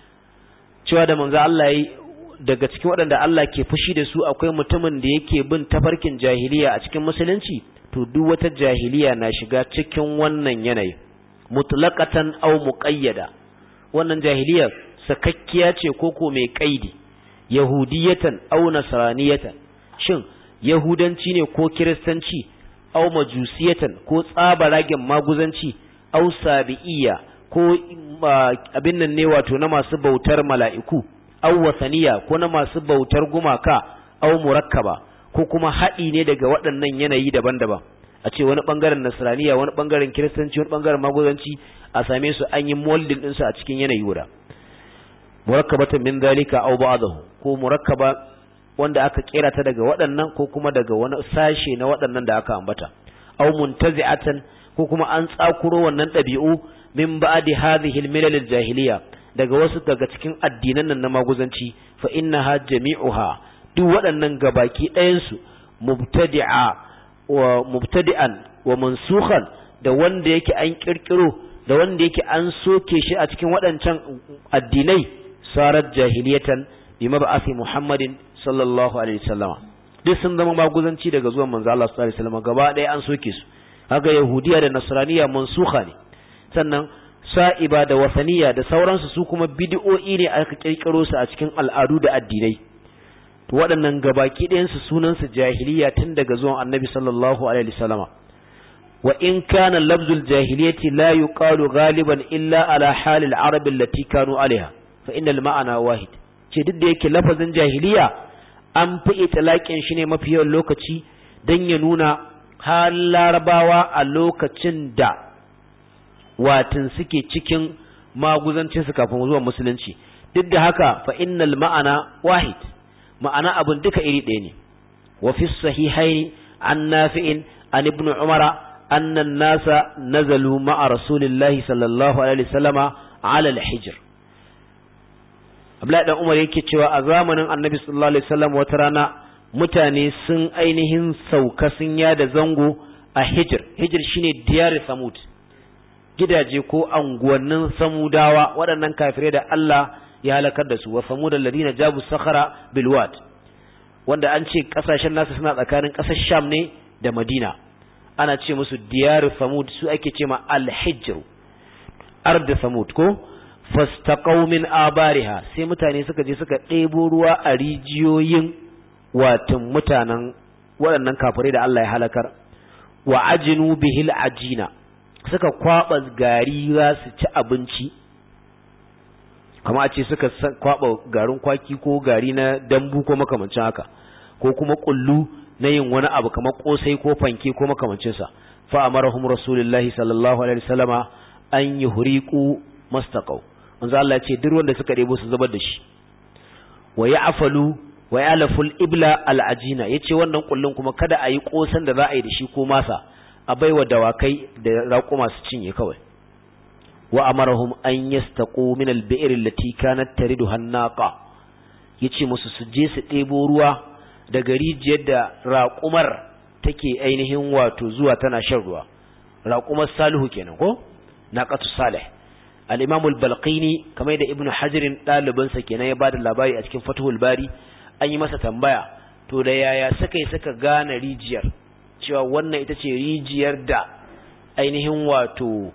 cewa da manzon Allah yayi daga cikin waɗanda Allah ke fushi da su akwai mutumin da yake bin tafarkin jahiliya a cikin musulunci to duk wata jahiliya na shiga cikin wannan yanayi mutlaqatan aw muqayyada wannan jahiliya sakakkiya ce koko mai kaidi yahudiyatan aw nasraniyatan shin yahudanci ne ko kiristanci aw majusiyatan ko tsabaragen maguzanci aw sabi'iyya ko abin nan ne wato na masu bautar mala'iku aw wasaniya ko na masu bautar gumaka aw murakkaba ko kuma haɗi ne daga waɗannan yanayi daban-daban a ce wani ɓangaren nasraniya wani ɓangaren kiristanci wani ɓangaren maguzanci a same su an yi moldin ɗinsu a cikin yanayi guda murakkabatan min zalika aw ba'dahu ko murakkaba wanda aka kera ta daga waɗannan ko kuma daga wani sashe na waɗannan da aka ambata aw muntazi'atan ko kuma an tsakuro wannan ɗabi'u min ba'di hadhihi al-milal al-jahiliya daga wasu daga cikin addinan nan na maguzanci fa innaha jami'uha duk waɗannan gabaki ɗayan su mubtadi'a wa mubtadi'an wa mansukhan da wanda yake an kirkiro da wanda yake an soke shi a cikin waɗancan addinai sarat jahiliyatan bi mab'athi Muhammadin sallallahu alaihi wasallama duk sun zama maguzanci daga zuwan manzo Allah sallallahu alaihi wasallama gaba ɗaya an soke su haka yahudiya da nasraniya mansukha ne sannan sa'iba da wasaniya da sauransu su kuma bid'o'i ne aka kirkiro su a cikin al'adu da addinai to waɗannan gabaki ɗayan su sunan su jahiliya tun daga zuwan annabi sallallahu alaihi wasallama wa in kana lafzul jahiliyati la yuqalu ghaliban illa ala halil arab allati kanu alaiha fa innal ma'ana wahid ce duk da yake lafazin jahiliya an fi itlaqin shi ne mafi yawan lokaci dan ya nuna hal larabawa a lokacin da watin suke cikin maguzancin su kafin zuwa musulunci duk da haka fa innal ma'ana wahid ma'ana abun duka iri ɗaya ne wa fi sahihaini an nafi'in an ibn umara anna an-nasa nazalu ma'a rasulillahi sallallahu alaihi wasallama ala al-hijr Abdullahi dan Umar yake cewa a zamanin Annabi sallallahu alaihi wasallam wata rana mutane sun ainihin sauka sun yada zango a Hijr Hijr shine diyar Samud gidaje ko anguwannin Samudawa waɗannan kafirai da Allah ya halakar da su wa Samud alladhina jabu sakhara bil wad wanda an ce kasashen nasu suna tsakanin ƙasar Sham ne da Madina ana ce musu diyar Samud su ake ce ma al-Hijr ard Samud ko fastaqaw min abariha sai mutane suka je suka ɗebo ruwa a rijiyoyin watan mutanen waɗannan kafirai da Allah ya halakar wa ajinu bihil ajina suka kwaba gari za su ci abinci kama a ce suka kwaba garin kwaki ko gari na dambu ko makamancin haka ko kuma kullu na yin wani abu kamar kosai ko fanke ko makamancin sa fa amarahum rasulullahi sallallahu alaihi wasallama an yuhriqu mastaqaw manzo Allah ya ce duk wanda suka debo su zubar da shi wa ya'falu wa ya'laful ibla al'ajina yace wannan kullun kuma kada a yi kosan da za a yi da shi ko masa a baiwa dawakai da raƙuma su cinye kawai wa amarahum an yastaqu min al-bi'r allati kanat taridu hannaqa yace musu su je su ɗebo ruwa daga rijiyar da raƙumar take ainihin wato zuwa tana shan ruwa raƙumar salihu kenan ko naqatu salih al-imam al-balqini kamar da ibnu hajar ɗalibinsa kenan ya bada labari a cikin fathul bari an yi masa tambaya to da yaya suka yi suka gane rijiyar cewa wannan ita ce rijiyar da ainihin wato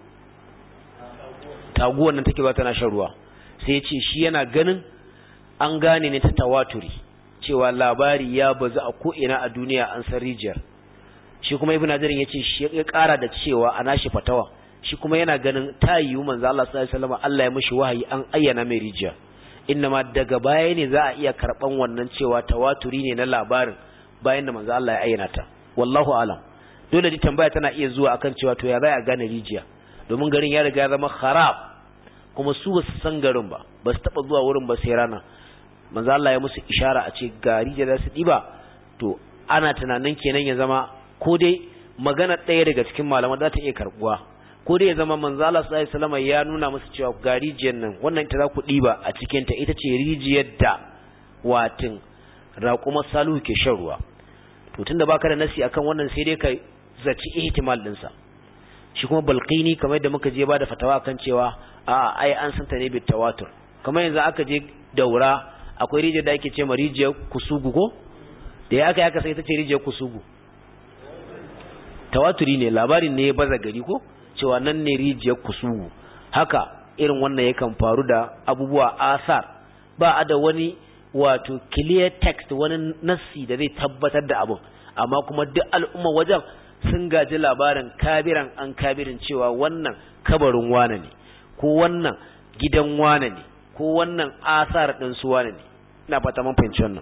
taguwar nan take ba tana shan ruwa sai ya ce shi yana ganin an gane ne ta tawaturi cewa labari ya bazu a ko'ina a duniya an san rijiyar shi kuma ibn hajar ya ce shi ya kara da cewa a nashi fatawa shi kuma yana ganin ta yiwu manzo Allah sallallahu alaihi wasallam Allah ya mishi wahayi an ayyana mai rijiya ma daga baya ne za a iya karban wannan cewa tawaturi ne na labarin bayan da manzo Allah ya ayyana ta wallahu alam dole di tambaya tana iya zuwa akan cewa to ya za a gane rijiya domin garin ya riga ya zama kharab kuma su ba su san garin ba ba su taba zuwa wurin ba sai rana manzo Allah ya musu ishara a ce ga rijiya za su diba to ana tunanin kenan ya zama ko dai magana ɗaya daga cikin malaman za ta iya karbuwa ko dai ya zama manzo Allah sallallahu alaihi wasallam ya nuna musu cewa ga rijiyar nan wannan ita za ku diba a cikin ta ita ce rijiyar da watin raquma salu ke shan ruwa to tunda baka da nasi akan wannan sai dai ka zaci ihtimal din sa shi kuma balqini kamar da muka je ba da fatawa kan cewa a ai an san ta ne bi tawatur kamar yanzu aka je daura akwai rijiyar da ake ce ma rijiyar kusugu ko da ya aka yi aka sai ta ce rijiyar kusugu tawaturi ne labarin ne ya baza gari ko cewa nan ne rijiyar kusugu haka irin wannan yakan faru da abubuwa asar ba a da wani wato clear text wani nassi da zai tabbatar da abun amma kuma duk al'umma wajen sun gaji labarin kabiran an kabirin cewa wannan kabarin wane ne ko wannan gidan wane ne ko wannan asar ɗin su wane ne ina fata mun fahimci wannan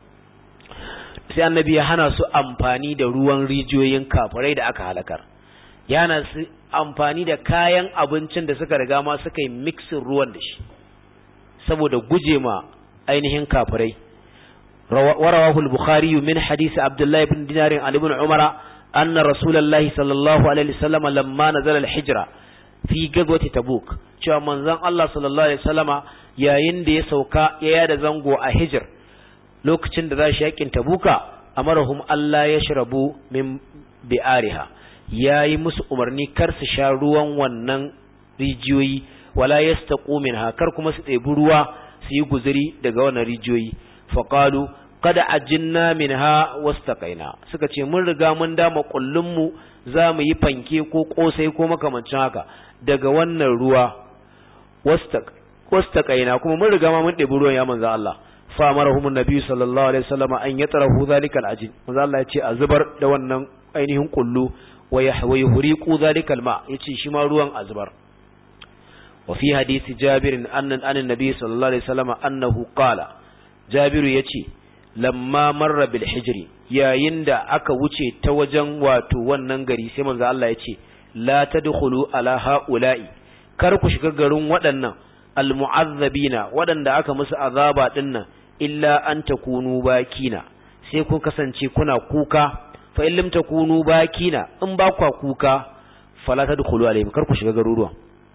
sai annabi ya hana su amfani da ruwan rijiyoyin kafirai da aka halakar ya hana su amfani da kayan abincin da suka riga ma suka yi mixin ruwan da shi saboda guje ma ainihin kafirai warawahul bukhari min hadisi abdullahi ibn dinar an ibn umara anna rasulullahi sallallahu alaihi wasallam lamma nazala al-hijra fi gazwati tabuk cewa manzon Allah sallallahu alaihi wasallama yayin da ya sauka ya yada zango a hijr lokacin da za shi yakin tabuka amarahum Allah ya shrabu min bi'ariha yayi musu umarni kar su sha ruwan wannan rijiyoyi wala yastaqu minha kar kuma su ɗebi ruwa su yi guzuri daga wannan rijiyoyi faqalu kada ajinna minha wastaqaina suka ce mun riga mun dama kullun mu za mu yi fanke ko kosai ko makamancin haka daga wannan ruwa wastaq wastaqaina kuma mun riga ma mun ɗebi ruwan ya manzo Allah fa amarahum annabi sallallahu alaihi wasallam an yatrahu zalika alajin manzo Allah ya ce a zubar da wannan ainihin kullu wa yuhriqu zalika alma yace shi ma ruwan a zubar wa fi hadisi jabir annan anan nabi sallallahu alaihi wasallam annahu qala jabiru yace lamma marra bil hijri yayin da aka wuce ta wajen wato wannan gari sai manzo Allah ya ce la tadkhulu ala haula'i kar ku shiga garin waɗannan almu'azzabina waɗanda aka musu azaba dinnan illa an takunu bakina sai ku kasance kuna kuka fa in lam takunu bakina in ba ku kuka fala tadkhulu alaihim kar ku shiga garuruwan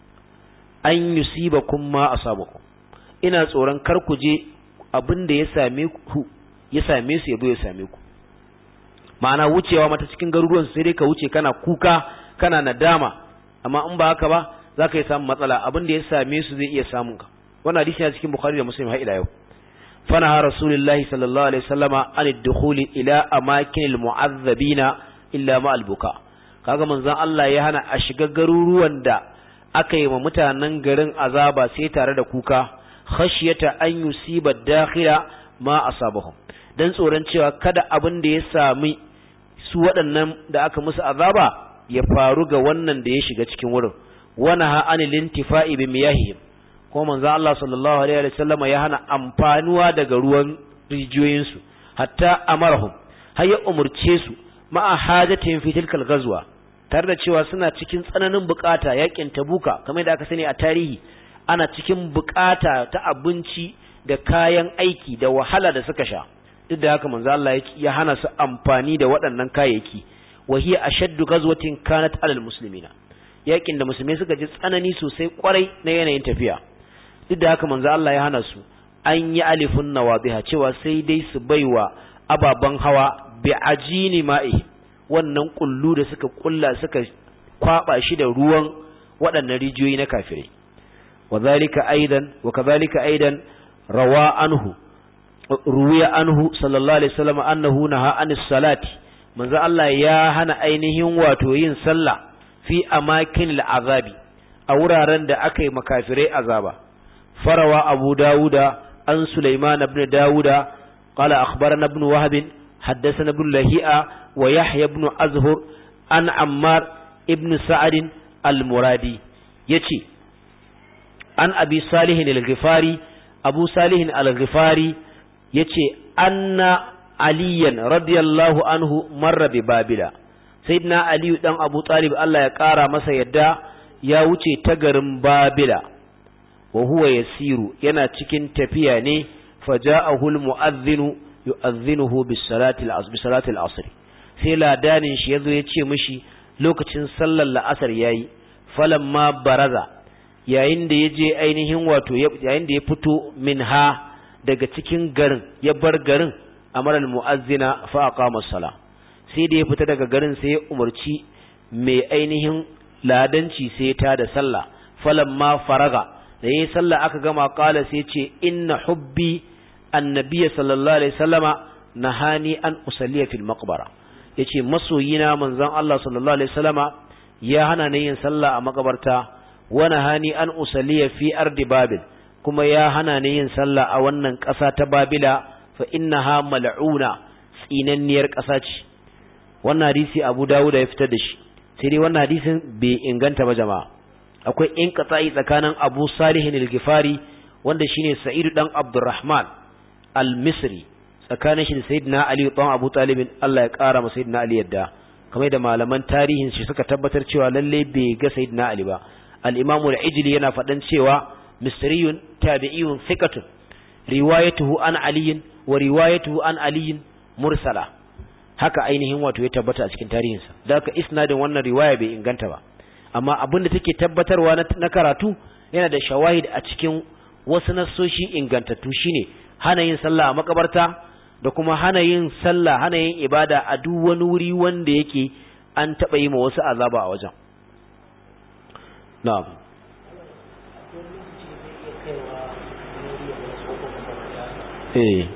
an yusibakum ma asabakum ina tsoron kar ku je abin da ya same ku ya same su yabo ya same ku ma'ana wucewa mata cikin garuruwan sai dai ka wuce kana kuka kana nadama amma in ba haka ba za ka yi samun matsala abin da ya same su zai iya samun ka wannan hadisi ne cikin bukhari da muslim har ila yau fana ha rasulullahi sallallahu alaihi wasallama an dukhuli ila amakin almu'azzabina illa ma albuka kaga manzon Allah ya hana a shiga garuruwan da aka yi wa mutanen garin azaba sai tare da kuka khashyata an yusiba dakhila ma asabahum dan tsoron cewa kada abin da ya sami su waɗannan da aka musu azaba ya faru ga wannan da ya shiga cikin wurin wana ha anil intifa'i bi miyahihim ko manzo Allah sallallahu alaihi wa sallam ya hana amfanuwa daga ruwan rijiyoyin su hatta amarahum har ya umurce su ma'a hajatihim fi tilkal ghazwa tare da cewa suna cikin tsananin bukata yakin tabuka kamar da aka sani a tarihi ana cikin bukata ta abinci da kayan aiki da wahala da suka sha duk da haka manzo Allah ya hana su amfani da waɗannan kayayyaki wa hiya ashaddu ghazwatin kanat alal muslimina yakin da musulmai suka ji tsanani sosai kwarai na yanayin tafiya duk da haka manzo Allah ya hana su an yi alifun nawabiha cewa sai dai su baiwa ababan hawa bi ajini ma'i wannan kullu da suka kulla suka kwaba shi da ruwan waɗannan rijiyoyi na kafirai wa zalika aidan wa kadhalika aidan rawa anhu ruwiya anhu sallallahu alaihi wasallam annahu naha anis salati manzo Allah ya hana ainihin wato yin sallah fi amakin al'azabi a wuraren da aka yi makafirai azaba farawa abu dawuda an sulaiman ibn dawuda qala akhbarana ibn wahab haddathana ibn lahi'a wa yahya ibn azhur an ammar ibn sa'ad al-muradi yace an abi salih al-ghifari abu salih al-ghifari yace anna aliyan radiyallahu anhu marra bi babila sayyidina aliyu dan abu talib Allah ya kara masa yadda ya wuce ta garin babila wa huwa yasiru yana cikin tafiya ne faja'ahu almu'adhdhinu yu'adhdhinuhu bis salati al-asr bis salati al-asr sai ladanin shi yazo ya ce mishi lokacin sallar la'asar yayi falamma baraza yayin da yaje ainihin wato yayin da ya fito minha daga cikin garin ya bar garin amara al-mu'azzina fa aqama as-salah sai da ya fita daga garin sai ya umarci mai ainihin ladanci sai ta da sallah falamma faraga da yayi sallah aka gama qala sai ce inna hubbi annabiy sallallahu alaihi wasallama nahani an usalliya fil maqbara yace masoyina manzon Allah sallallahu alaihi wasallama ya hana ni yin sallah a makabarta wa nahani an usalliya fi ardi babil kuma ya hana ni yin sallah a wannan ƙasa ta babila fa innaha mal'una tsinanniyar ƙasa ce wannan hadisi Abu Dawud ya fitar da shi sai dai wannan hadisin bai inganta ba jama'a akwai in qata'i tsakanin Abu Salih al-Ghifari wanda shine Sa'id dan Abdurrahman al-Misri tsakanin shi da Sayyidina Ali dan Abu Talib Allah ya kara masa Sayyidina Ali yadda kamar da malaman tarihin shi suka tabbatar cewa lalle bai ga Sayyidina Ali ba al-Imam al-Ijli yana faɗan cewa misriyun tabi'iyun thiqatun riwayatuhu an Ali wa riwayatuhu an Ali mursala haka ainihin wato ya tabbata a cikin tarihinsa da haka isnadin wannan riwaya bai inganta ba amma abin da take tabbatarwa na karatu yana da shawahid a cikin wasu nassoshi ingantattu shine hana yin sallah a makabarta da kuma hana yin sallah hana yin ibada a duk wani wuri wanda yake an taɓa yi ma wasu azaba a wajen na'am eh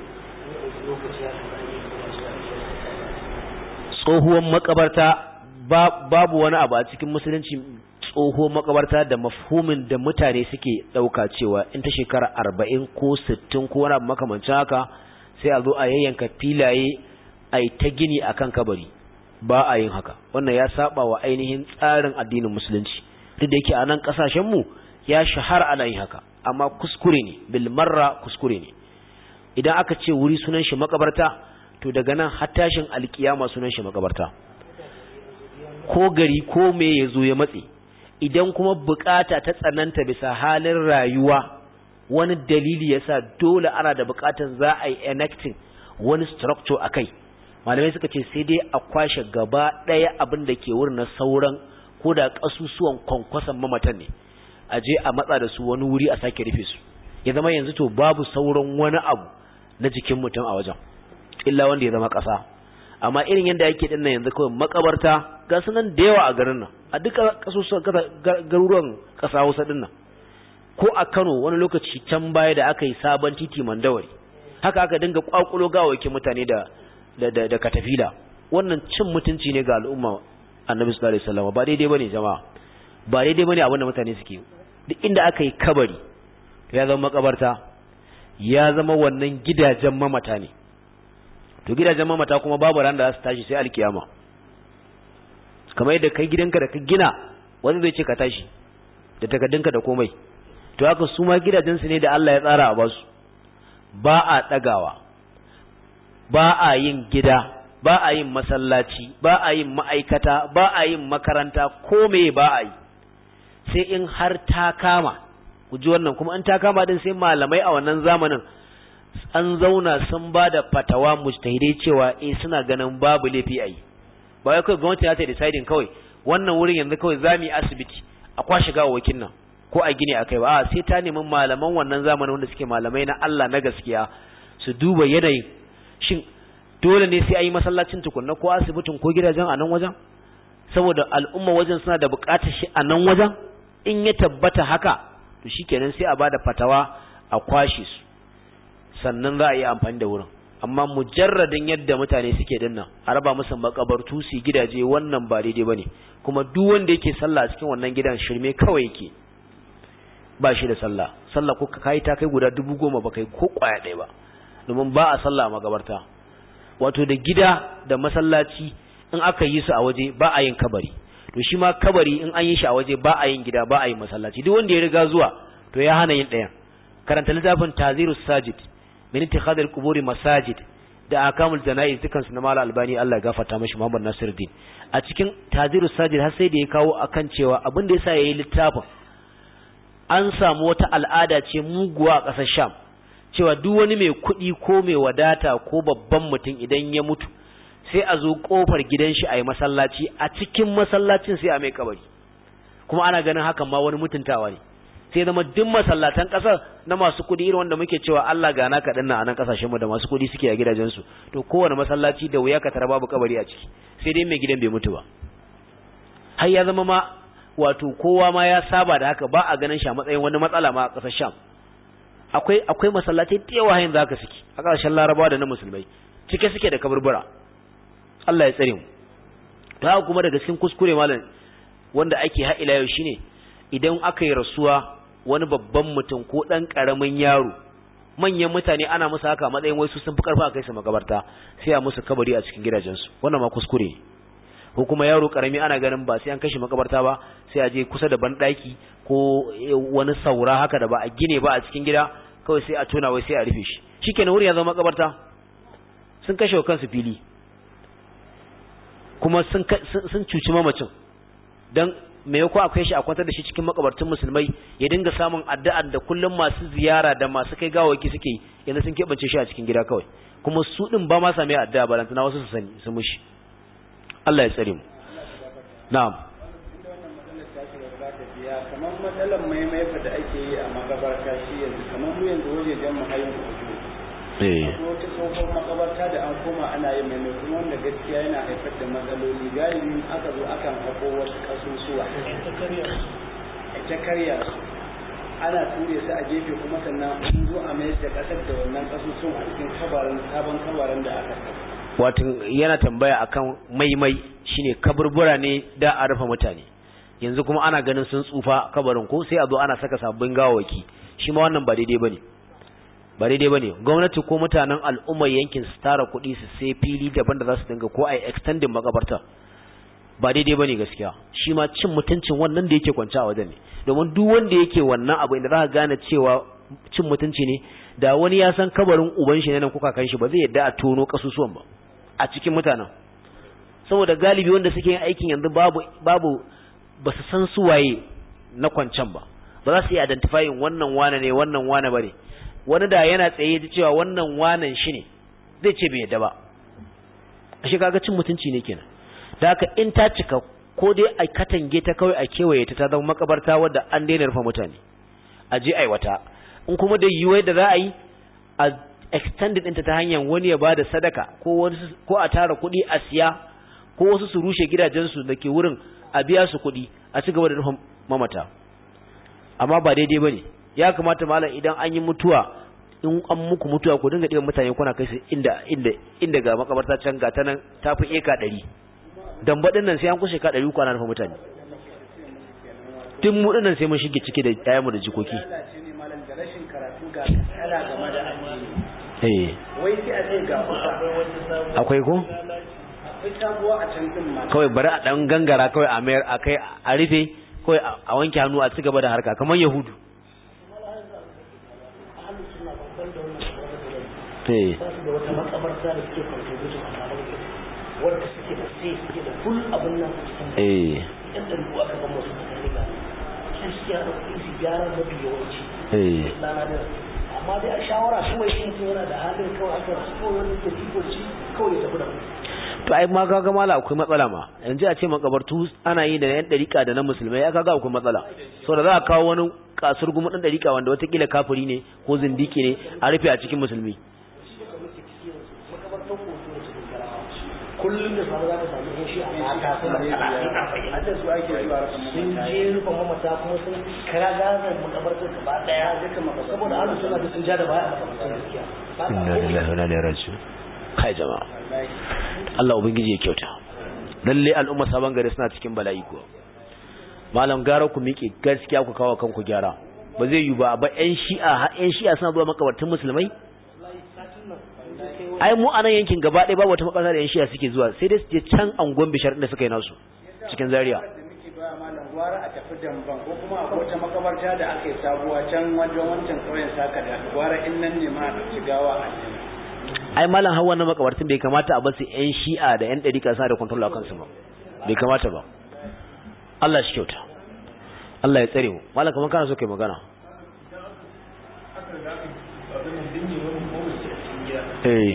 tsohuwar makabarta babu wani abu a cikin musulunci tsohuwar makabarta da mafhumin da mutane suke ɗauka cewa in ta shekara arba'in ko sittin ko wani abu makamancin haka sai a zo a yayyanka filaye a yi ta gini a kan kabari ba a yin haka wannan ya saba wa ainihin tsarin addinin musulunci duk da yake a nan ƙasashenmu ya shahara ana yin haka amma kuskure ne bilmarra kuskure ne idan aka ce wuri sunan shi makabarta to daga nan har tashin alkiyama sunan shi makabarta ko gari ko me ya zo ya matse idan kuma bukata ta tsananta bisa halin rayuwa wani dalili yasa dole ana da bukatan za a yi enacting wani structure akai malamai suka ce sai dai a kwashe gaba ɗaya abin da ke wurin na sauran ko da ƙasusuwan kwankwason mamatan ne a je a matsa da su wani wuri a sake rufe su ya zama yanzu to babu sauran wani abu na jikin mutum a wajen illa wanda ya zama ƙasa amma irin yadda yake din nan yanzu kawai makabarta ga su nan da yawa a garin nan a duka ƙasusuwan garuruwan ƙasa Hausa din nan ko a Kano wani lokaci can baya da aka yi sabon titi Mandawari haka aka dinga kwakulo gawakin mutane da da da katafila wannan cin mutunci ne ga al'umma annabi sallallahu alaihi wasallam ba daidai bane jama'a ba daidai bane abin da mutane suke duk inda aka yi kabari to ya zama makabarta ya zama wannan gidajen mamata ne to gidajen mamata kuma babu ran da za su tashi sai alkiyama kamar yadda kai gidanka da ka gina wani zai ce ka tashi da takaddunka da komai to haka su ma gidajensu ne da Allah ya tsara a basu ba a ɗagawa ba a yin gida ba a yin masallaci ba a yin ma'aikata ba a yin makaranta ko me ba a yi sai in har ta kama ku ji wannan kuma in ta kama din sai malamai a wannan zamanin an zauna sun ba da fatawa mujtahidai cewa eh suna ganin babu laifi a yi ba wai kawai gwamnati za ta deciding kawai wannan wurin yanzu kawai za mu yi asibiti a kwashe gawawakin nan ko a gine a kai ba a sai ta nemi malaman wannan zamanin wanda suke malamai na Allah na gaskiya su duba yanayin shin dole ne sai a yi masallacin tukunna ko asibitin ko gidajen a nan wajen saboda al'umma wajen suna da buƙatar shi a nan wajen in ya tabbata haka to shikenan sai a bada fatawa a kwashe su sannan za a yi amfani da wurin amma mujarradin yadda mutane suke dinnan a raba musu makabartu su gidaje wannan ba daidai bane kuma duk wanda yake sallah a cikin wannan gidan shirme kawai yake ba shi da sallah sallah ko kai ta kai guda dubu goma ba kai ko kwaya ɗaya ba domin ba a sallah a makabarta wato da gida da masallaci in aka yi su a waje ba a yin kabari to shi ma kabari in an yi shi a waje ba a yin gida ba a yin masallaci duk wanda ya riga zuwa to ya hana yin ɗayan karanta littafin tazirus sajid min ittikhadil quburi masajid da akamul janaiz dukan su na mala albani Allah ya gafarta mashi Muhammad Nasiruddin a cikin tazirus sajid har sai da ya kawo akan cewa abin da yasa yayi littafin an samu wata al'ada ce muguwa a ƙasar Sham cewa duk wani mai kuɗi ko mai wadata ko babban mutum idan ya mutu sai a zo kofar gidan shi a yi masallaci a cikin masallacin sai a mai kabari kuma ana ganin hakan ma wani mutuntawa ne sai zama duk masallatan kasar na masu kuɗi irin wanda muke cewa Allah gana ka dinnan a nan kasashen mu da masu kuɗi suke a gidajen su to kowane masallaci da wuya ka tara babu kabari a ciki sai dai mai gidan bai mutu ba har ya zama ma wato kowa ma ya saba da haka ba a ganin shi a matsayin wani matsala ma a kasar Sham akwai akwai masallatai da yawa hayin zaka suke a ƙarshen Larabawa da na musulmai cike suke da kaburbura Allah ya tsare mu to haka kuma daga cikin kuskure malam wanda ake ha ila yau shine idan aka yi rasuwa wani babban mutum ko dan karamin yaro manyan mutane ana musu haka matsayin wai su sun fi karfa kai su magabarta sai a musu kabari a cikin gidajensu wannan ma kuskure ne ko kuma yaro karami ana ganin ba sai an kashi makabarta ba sai a je kusa da banɗaki ko wani saura haka da ba a gine ba a cikin gida kawai sai a tona wai sai a rufe shi shikenan wuri ya zama makabarta sun kashe wa kansu fili kuma sun sun cuci mamacin dan me yako akwai shi a kwantar da shi cikin makabartun musulmai ya dinga samun addu'ar da kullum masu ziyara da masu kai gawaki suke yi yanzu sun keɓance shi a cikin gida kawai kuma su din ba ma same addu'a balantana wasu su sani su mushi Allah ya tsare mu na'am kamar matsalar maimaifa da ake yi a magabarta shi yanzu kamar mu yanzu wajejen mu hayin eh ko wata tsohon makabarta da an koma ana yin maimai kuma wanda gaskiya yana haifar da matsaloli galibin aka zo akan hako wasu kasusuwa ta karya su ana ture su a gefe kuma sannan an zo a mayar da kasar da wannan kasusuwan a cikin kabarin sabon kabarin da aka saka wato yana tambaya akan maimai shine kaburbura ne da a rufe mutane yanzu kuma ana ganin sun tsufa kabarin ko sai a zo ana saka sabbin gawawaki shi ma wannan ba daidai bane ba daidai bane gwamnati ko mutanen al'ummar yankin su tara kuɗi su sai fili daban da za su dinga ko a extending makabarta ba daidai bane gaskiya shi ma cin mutuncin wannan da yake kwance a wajen ne domin duk wanda yake wannan abu inda za ka gane cewa cin mutunci ne da wani ya san kabarin uban shi ne nan kuka kan shi ba zai yadda a tono kasusuwan ba a cikin mutanen saboda galibi wanda suke yin aikin yanzu babu babu ba su san su waye na kwancan ba ba za su yi identifying wannan wane ne wannan wane ba ne wani da yana tsaye da cewa wannan wanan shi ne zai ce bai yadda ba a shi kaga cin mutunci ne kenan da haka in ta cika ko dai a katange ta kawai a kewaye ta ta zama makabarta wadda an daina rufe mutane a je aiwata in kuma da yiwuwa da za a yi a extended ɗinta ta hanyar wani ya bada sadaka ko ko a tara kuɗi a siya ko wasu su rushe gidajensu da ke wurin a biya su kuɗi a ci gaba da nufin mamata amma ba daidai ba ne ya kamata malam idan an yi mutuwa in an muku mutuwa ku dinga ɗiban mutane kuna kai su inda inda inda ga makabarta can ga ta nan ta fi eka ɗari dambaɗin nan sai an kushe ka ɗari uku ana nufin mutane tun mu ɗin nan sai mun shige ciki da ƴaƴanmu da jikoki wai sai a ce ga akwai ko akwai sabuwa a can din ma kawai bari a dan gangara kawai a mayar a kai a rufe kawai a wanke hannu a ci gaba da harka kamar yahudu eh da wata makabarta da suke contribution a tare da wanda suke da sai suke da full abin nan a cikin eh yan da ruwa aka gama su da riga sai suke da kuɗi su gyara mafi yawanci eh lana da amma dai a shawara kuma shi mutum yana da halin kawai aka rasu kawai wani da tifoci kawai ya tafi da to ai ma kaga mala akwai matsala ma yanzu a ce makabartu ana yi da yan dariƙa da na musulmai ya kaga akwai matsala saboda za a kawo wani kasur gumu dan dariƙa wanda watakila kafiri ne ko zindiki ne a rufe a cikin musulmi makabartar koto da cikin garawa kullum da samu za ka samu yan shi a mata suna talatin arba'in hadda su ake zuwa rasa sun mamata je rufe mamata kuma sun kira gazan makabartar gaba daya saboda ana suna da sun ja da baya a makabartar gaskiya Ba sa inna komai. lillahi wa inna ilaihi raji'un kai jama'a Allah ubangiji ya kyauta lalle al'umma sabon gari suna cikin bala'i kuwa malam gara ku miƙe gaskiya ku kawo kanku gyara ba zai yi ba ba ƴan shi'a ha ƴan shi'a suna zuwa makabartun musulmai ai mu anan yankin gaba ɗaya babu wata makabarta da ƴan shi'a suke zuwa sai dai su je can angon bishar da suka yi nasu cikin zaria da muke baya malam gwara a tafi damban ko kuma a wata makabarta da aka yi sabuwa can wajen wancan ƙauyen saka da gwara in nan ne ma a ɗauki gawa a nema ai malam hawan na makabartun bai kamata a basu ƴan shi'a da ƴan ɗarika sa da control a kansu ba bai kamata ba Allah shi kyauta Allah ya tsare mu malam kamar kana so kai magana eh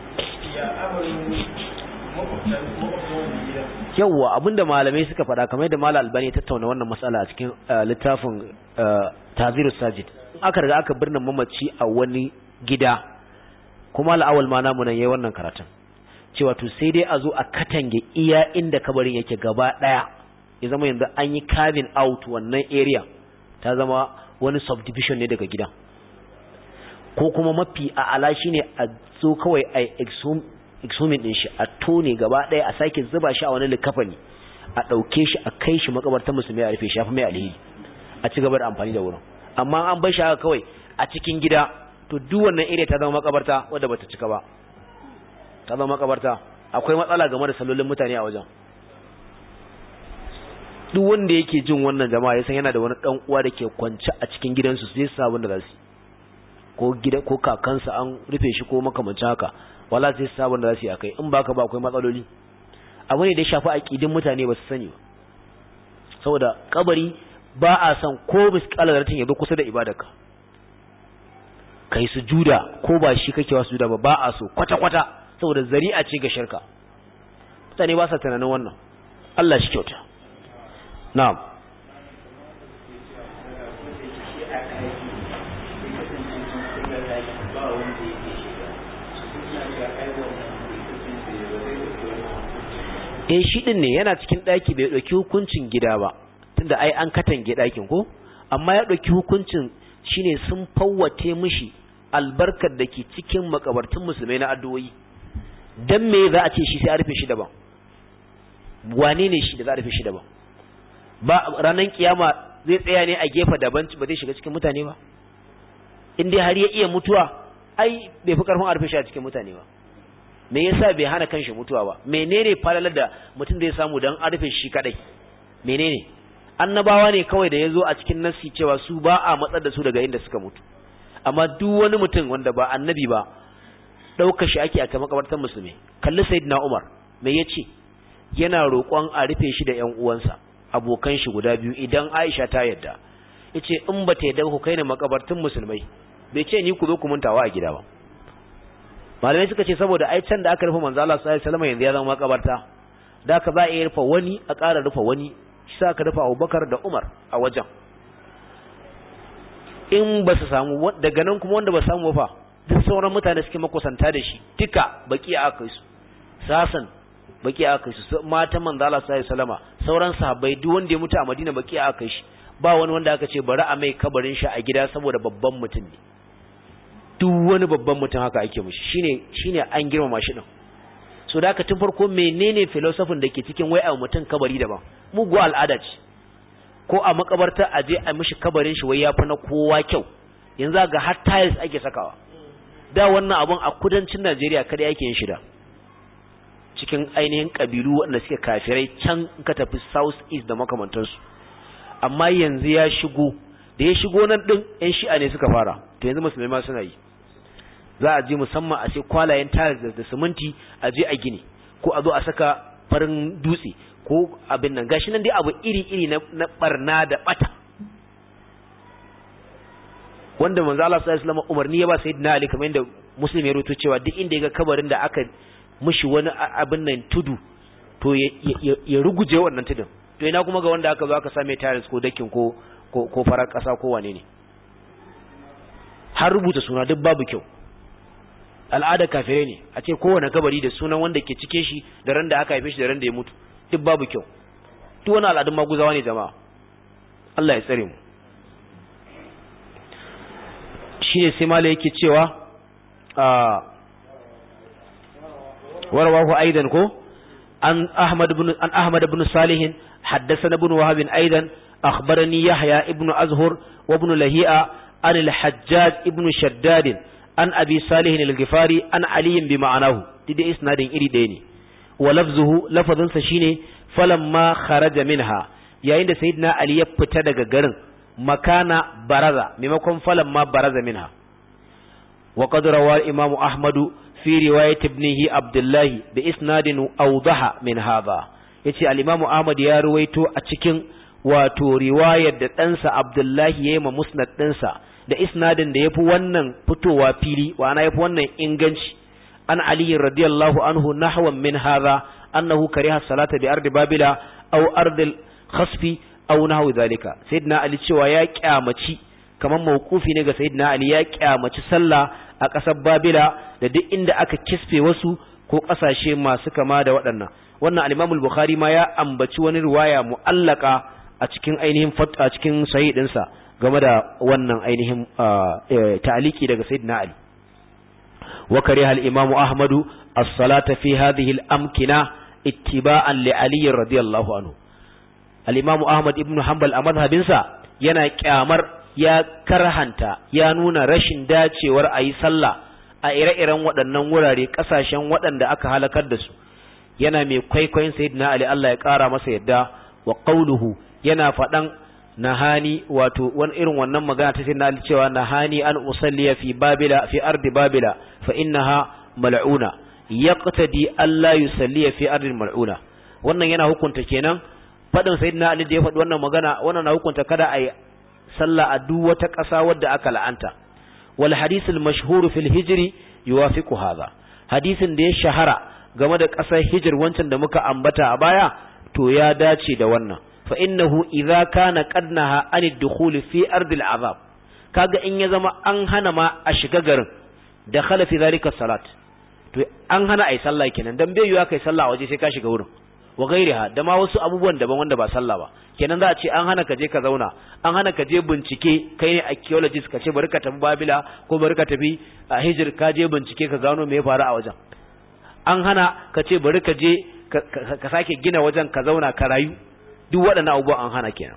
yawwa abinda malamai suka faɗa kamar yadda malam albani ya tattauna wannan matsala a cikin eh, littafin eh, tazirus sajid aka riga aka birnin mamaci a wani gida kuma al'awal ma namu nan yayi wannan karatun cewa to sai dai a zo a katange iya inda kabarin yake gaba daya ya zama yanzu an yi carving out wannan area ta zama wani subdivision ne daga gidan ko kuma mafi a ala shine a zo kawai a exhum exhuming din shi a tone gaba daya a sake zuba shi a wani likafani a dauke shi a kai shi makabartar musulmi a rufe shi ya fi mai alheri a ci gaba da amfani da wurin amma an bar shi haka kawai a cikin gida to duk wannan area ta zama makabarta wadda bata cika ba ta zama makabarta akwai matsala game da sallolin mutane a wajen duk wanda yake jin wannan jama'a ya san yana da wani dan uwa da ke kwance a cikin gidansu sai su sabon da za su yi. ko gida ko kakansa an rufe shi ko makamancin haka wala sai su sabon da za su yi akai in baka ba akwai matsaloli abu ne da ya shafi aqidin mutane ba su sani ba saboda kabari ba a san ko misqalar ratin ya zo kusa da ibadarka kai sujuda ko ba shi kake wa sujuda ba ba a so kwata kwata saboda zari'a ce ga shirka mutane ba sa tunanin wannan Allah shi kyauta na'am eh shi din ne yana cikin daki bai dauki hukuncin gida ba tunda ai an katange dakin ko amma ya dauki hukuncin shine sun fawwate mishi albarkar da ke cikin makabartun musulmai na addu'o'i dan me za a ce shi sai a rufe shi daban wane ne shi da za a rufe shi daban ba ranar kiyama zai tsaya ne a gefe daban ba zai shiga cikin mutane ba in dai har ya iya mutuwa ai bai fi karfin a rufe shi a cikin mutane ba me yasa bai hana kanshi mutuwa ba menene falalar da mutum zai samu dan a rufe shi kadai menene annabawa ne kawai da yazo a cikin nassi cewa su ba a matsar da su daga inda suka mutu amma duk wani mutum wanda ba annabi ba ɗaukar shi ake a ta makabartar musulmi kalli sayyidina umar me yace yana roƙon a rufe shi da ƴan uwansa abokan shi guda biyu idan Aisha ta yadda yace in ba ta yadda ku kai ne makabartun musulmai bai ce ni ku zo ku muntawa a gida ba malamai suka ce saboda ai can da aka rufe manzo Allah sallallahu alaihi wasallam yanzu ya zama makabarta da ka za a iya rufe wani a ƙara rufe wani shi sa ka rufe Abubakar da Umar a wajen in ba su samu daga nan kuma wanda ba samu fa duk sauran mutane suke makusanta da shi duka baki aka kai su sasan baki aka kai su matan manzo Allah sallallahu alaihi wasallama sauran sahabbai duk wanda ya mutu a Madina baki aka kai shi ba wani wanda aka ce bari a mai kabarin shi a gida saboda babban mutum ne duk wani babban mutum haka ake mishi shine shine an girmama shi din so da haka tun farko menene philosophy da ke cikin wai a mutum kabari daban mugu al'ada ce ko a makabarta a je a mishi kabarin shi wai yafi na kowa kyau yanzu ga har tiles ake sakawa da wannan abun a kudancin Najeriya kada yake yin shida cikin ainihin kabilu waɗanda suke kafirai can ka tafi south east da makamantansu amma yanzu ya shigo da ya shigo nan din yan shi'a ne suka fara to yanzu musulmai ma suna yi za a je musamman a sai kwalayen tiles da siminti a je a gini ko a zo a saka farin dutse ko abin nan gashi nan dai abu iri-iri na, na barna da bata wanda manzo Allah sallallahu alaihi wasallam umarni ya ba sayyidina Ali kamar yadda muslim ya rubuto cewa duk inda ya ga kabarin da aka mishi wani abin nan tudu to ya ruguje wannan tudun to ina kuma ga wanda aka zo aka same tiles ko dakin ko ko farar kasa ko wane ne har rubuta suna duk babu kyau al'ada kafire ne a ce kowane kabari da sunan wanda ke cike shi da ran da aka haife shi da ran da ya mutu duk babu kyau duk wani al'adun maguzawa ne jama'a Allah ya tsare mu shine sai mala yake cewa a warwahu aidan ko an ahmad ibn an ahmad ibn salih haddathana ibn wahab aidan akhbarani yahya ibn azhur wa ibn lahi'a an al-hajjaj ibn shaddad an abi salih al-ghifari an ali bi ma'anahu dide isnadin iri ɗaya ne wa lafzuhu lafazin shine falamma kharaja minha yayin da sayyidina ali ya fita daga garin makana baraza maimakon falamma baraza minha wa qad rawa imam ahmadu fi riwayat ibnihi abdullah bi isnadin awdaha min hadha yace al-imam ahmad ya ruwaito a cikin wato riwayar da ɗansa abdullahi yayi ma musnad ɗinsa da isnadin da yafi wannan fitowa fili wa ana yafi wannan inganci an ali radiyallahu anhu nahwan min hadha annahu kariha salata bi ardi babila aw ardil khasfi aw nahwu dhalika sayyidina ali cewa ya kyamaci kaman mawqufi ne ga sayyidina ali ya kyamaci sallah a ƙasar babila da duk inda aka kisfe wasu ko ƙasashe masu kama da waɗannan wannan al-imam al-bukhari ma ya ambaci wani riwaya mu'allaka a cikin ainihin a cikin sahih dinsa game da wannan ainihin ta'aliki daga sayyidina ali wa kariha al-imam ahmad as-salata fi hadhihi al-amkina ittiba'an li ali radiyallahu anhu al-imam ahmad ibn hanbal a madhhabinsa yana kyamar ya karhanta ya nuna rashin dacewar ayi sallah a ire-iren waɗannan wurare ƙasashen waɗanda aka halakar da su yana mai kwaikwayon sayyidina ali Allah ya ƙara masa yadda wa qawluhu yana faɗan nahani wato wani irin wannan magana ta sayyidina ali cewa nahani an usalliya fi babila fi ardi babila fa innaha mal'una yaqtadi alla yusalliya fi ardi mal'una wannan yana hukunta kenan faɗin sayyidina ali da ya faɗi wannan magana wannan na hukunta kada a yi sallah a duk wata ƙasa wadda aka la'anta wal hadith al mashhur fil hijri yuwafiqu hadha hadisin da ya shahara game da ƙasar hijir wancan da muka ambata a baya to ya dace da wannan fa innahu idza kana qad naha an ad-dukhul fi ardil azab kaga in ya zama an hana ma a shiga garin da khala fi zalika salat to an hana ai sallah kenan dan bai yiwa kai sallah waje sai ka shiga wurin wa gairiha da ma wasu abubuwan daban wanda ba sallah ba kenan za a ce an hana ka je ka zauna an hana ka je bincike kai ne archaeologist ka ce bari ka tafi babila ko bari ka tafi a hijir ka je bincike ka gano me ya faru a wajen an hana ka ce bari ka je ka sake gina wajen ka zauna ka rayu duk waɗannan abubuwan an hana kenan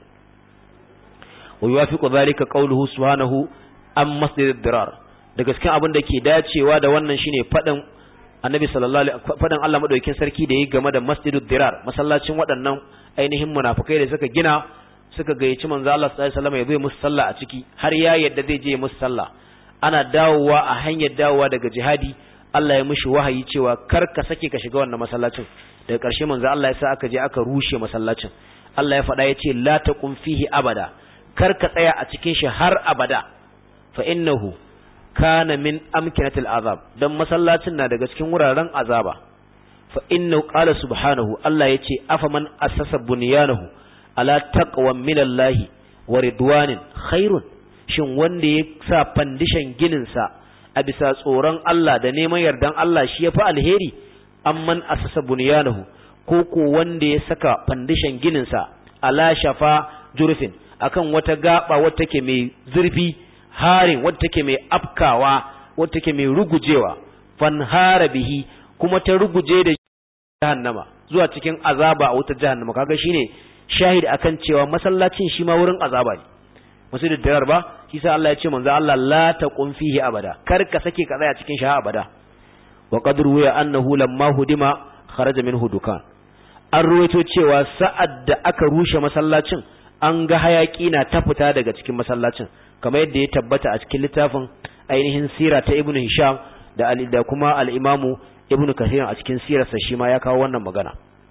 wa yuwafiqu dhalika qawluhu subhanahu am masjid dirar da gaskiya abin da ke dacewa da wannan shine fadin annabi sallallahu alaihi fadin Allah madaukakin sarki da yi game da masjidud dirar masallacin waɗannan ainihin munafikai da suka gina suka gayyaci manzo Allah sallallahu alaihi wasallam ya zo musu sallah a ciki har ya yadda zai je musu sallah ana dawowa a hanyar dawowa daga jihadi Allah ya mishi wahayi cewa kar ka sake ka shiga wannan masallacin daga ƙarshe manzo Allah ya sa aka je aka rushe masallacin Allah ya faɗa yace la taqum fihi abada kar ka tsaya a cikin shi har abada fa innahu kana min amkinatil azab dan masallacin na daga cikin wuraren azaba fa innahu qala subhanahu Allah yace afaman assasa bunyanahu ala taqwa minallahi wa ridwanin khairun shin wanda ya sa fandishan ginin sa a bisa tsoron Allah da neman yardan Allah shi yafi alheri amman assasa bunyanahu ko ko wanda ya saka fandishan ginin sa ala shafa jurfin akan wata gaba wata take mai zurfi harin wata take mai afkawa wata take mai rugujewa fanhara bihi kuma ta ruguje da jahannama zuwa cikin azaba a wutar jahannama kaga shine shahid akan cewa masallacin shi ma wurin azaba ne musu da darar ba shi sa Allah ya ce manzo Allah la taqum fihi abada kar ka sake ka tsaya cikin shi abada wa qad ruwiya annahu lamma hudima kharaja minhu dukan an ruwaito cewa sa'ad da aka rushe masallacin an ga hayaki na ta fita daga cikin masallacin kamar yadda ya tabbata a cikin littafin ainihin sira ta ibnu hisham da da kuma al-imamu ibnu kathir a cikin sirarsa shi ma ya kawo wannan magana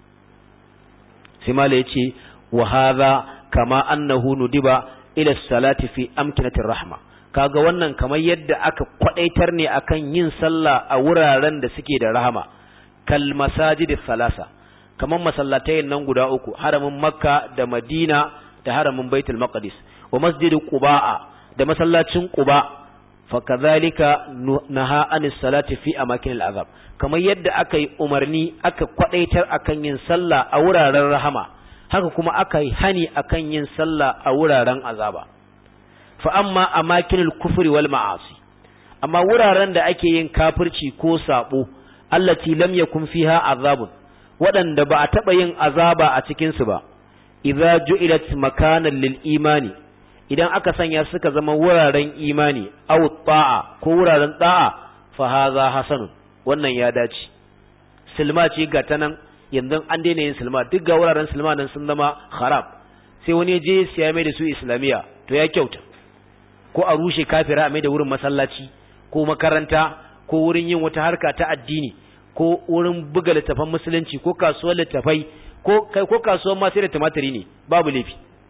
sai mala yace wa hadha kama annahu nudiba ila salati fi amkinatir rahma kaga wannan kamar yadda aka kwadaitar ne akan yin sallah a wuraren da suke da rahama kal masajid salasa kamar masallatai nan guda uku haramin makka da madina da haramin baitul maqdis wa masjid quba da masallacin quba fa kadhalika naha anis salati fi amakin al'azab kamar yadda aka yi umarni aka kwadaitar akan yin sallah a wuraren rahama haka kuma aka yi hani akan yin sallah a wuraren azaba fa amma amakinul kufri wal ma'asi amma wuraren da ake yin kafirci ko sabo allati lam yakun fiha azabun waɗanda ba a taɓa yin azaba a cikin su ba idza ju'ilat makanan lil imani idan aka sanya suka zama wuraren imani aw ta'a ko wuraren ta'a fa hadha hasanun wannan ya dace silma ce ga ta nan yanzu an daina yin silma duk ga wuraren silma nan sun zama haram sai wani je siya mai da su islamiya to ya kyauta ko a rushe kafira a mai da wurin masallaci ko makaranta ko wurin yin wata harka ta addini ko wurin buga littafan musulunci ko kasuwar littafai ko kai ko kasuwar ma sai da tumatiri ne babu laifi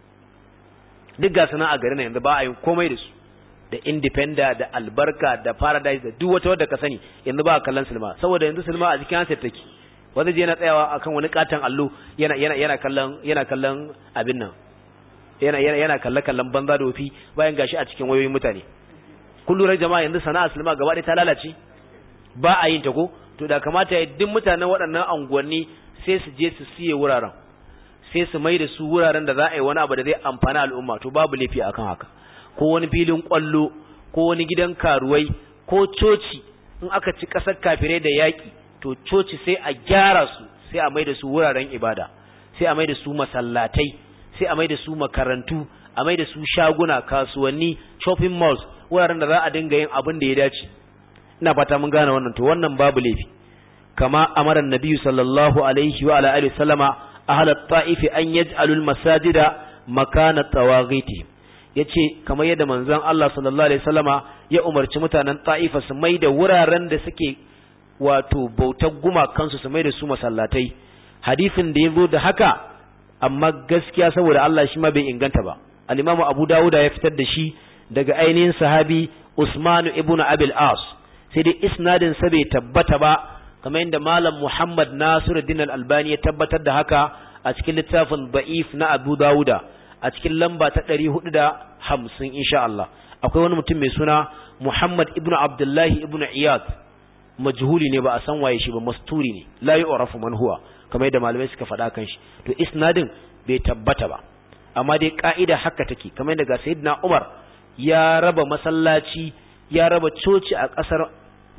duk ga sana a garin yanzu ba a yin komai da su da independent da albarka da paradise da duk wata wadda ka sani yanzu ba a kallon silma saboda yanzu silma a cikin handset take wanda je yana tsayawa akan wani katon allo yana yana yana kallon yana kallon abin nan yana yana yana kalle kallon banza da wofi bayan gashi a cikin wayoyin mutane kullu jama'a yanzu sana'a silma gaba ɗaya ta lalace ba a yin ta ko to da kamata ya duk mutanen waɗannan anguwanni sai su je su siye wuraren sai su mai da su wuraren da za a yi wani abu da zai amfana al'umma to babu laifi akan haka ko wani filin kwallo ko wani gidan karuwai ko coci in aka ci ƙasar kafirai da yaƙi to coci sai a gyara su sai a mai da su wuraren ibada sai a mai da su masallatai sai a mai da su makarantu a mai da su shaguna kasuwanni shopping malls wuraren da za a dinga yin abin da ya dace ina fata mun gane wannan to wannan babu laifi kama amara nabiyyu sallallahu alaihi wa ala alihi sallama ahla at-ta'if an yaj'alu al-masajida makana tawaghitihim yace kamar yadda manzon Allah sallallahu alaihi wasallama ya umarci mutanen Ta'ifa su mai da wuraren da suke wato bautar gumakansu su mai da su masallatai hadisin da yazo da haka amma gaskiya saboda Allah shi ma bai inganta ba al-Imam Abu Dawud ya fitar da shi daga ainihin sahabi Usman ibn Abil As sai dai isnadin sa bai tabbata ba kamar yadda Malam Muhammad Nasiruddin Al-Albani ya tabbatar da haka a cikin littafin Da'if na Abu Dawuda a cikin lamba ta ɗari hudu da hamsin insha Allah akwai wani mutum mai suna Muhammad ibn Abdullahi ibn Iyad majhuli ne ba a san waye shi ba masturi ne la yu'rafu man huwa kamar yadda malamai suka faɗa kan shi to isnadin bai tabbata ba amma dai ka'ida haka take kamar yadda ga sayyidina Umar ya raba masallaci ya raba coci a ƙasar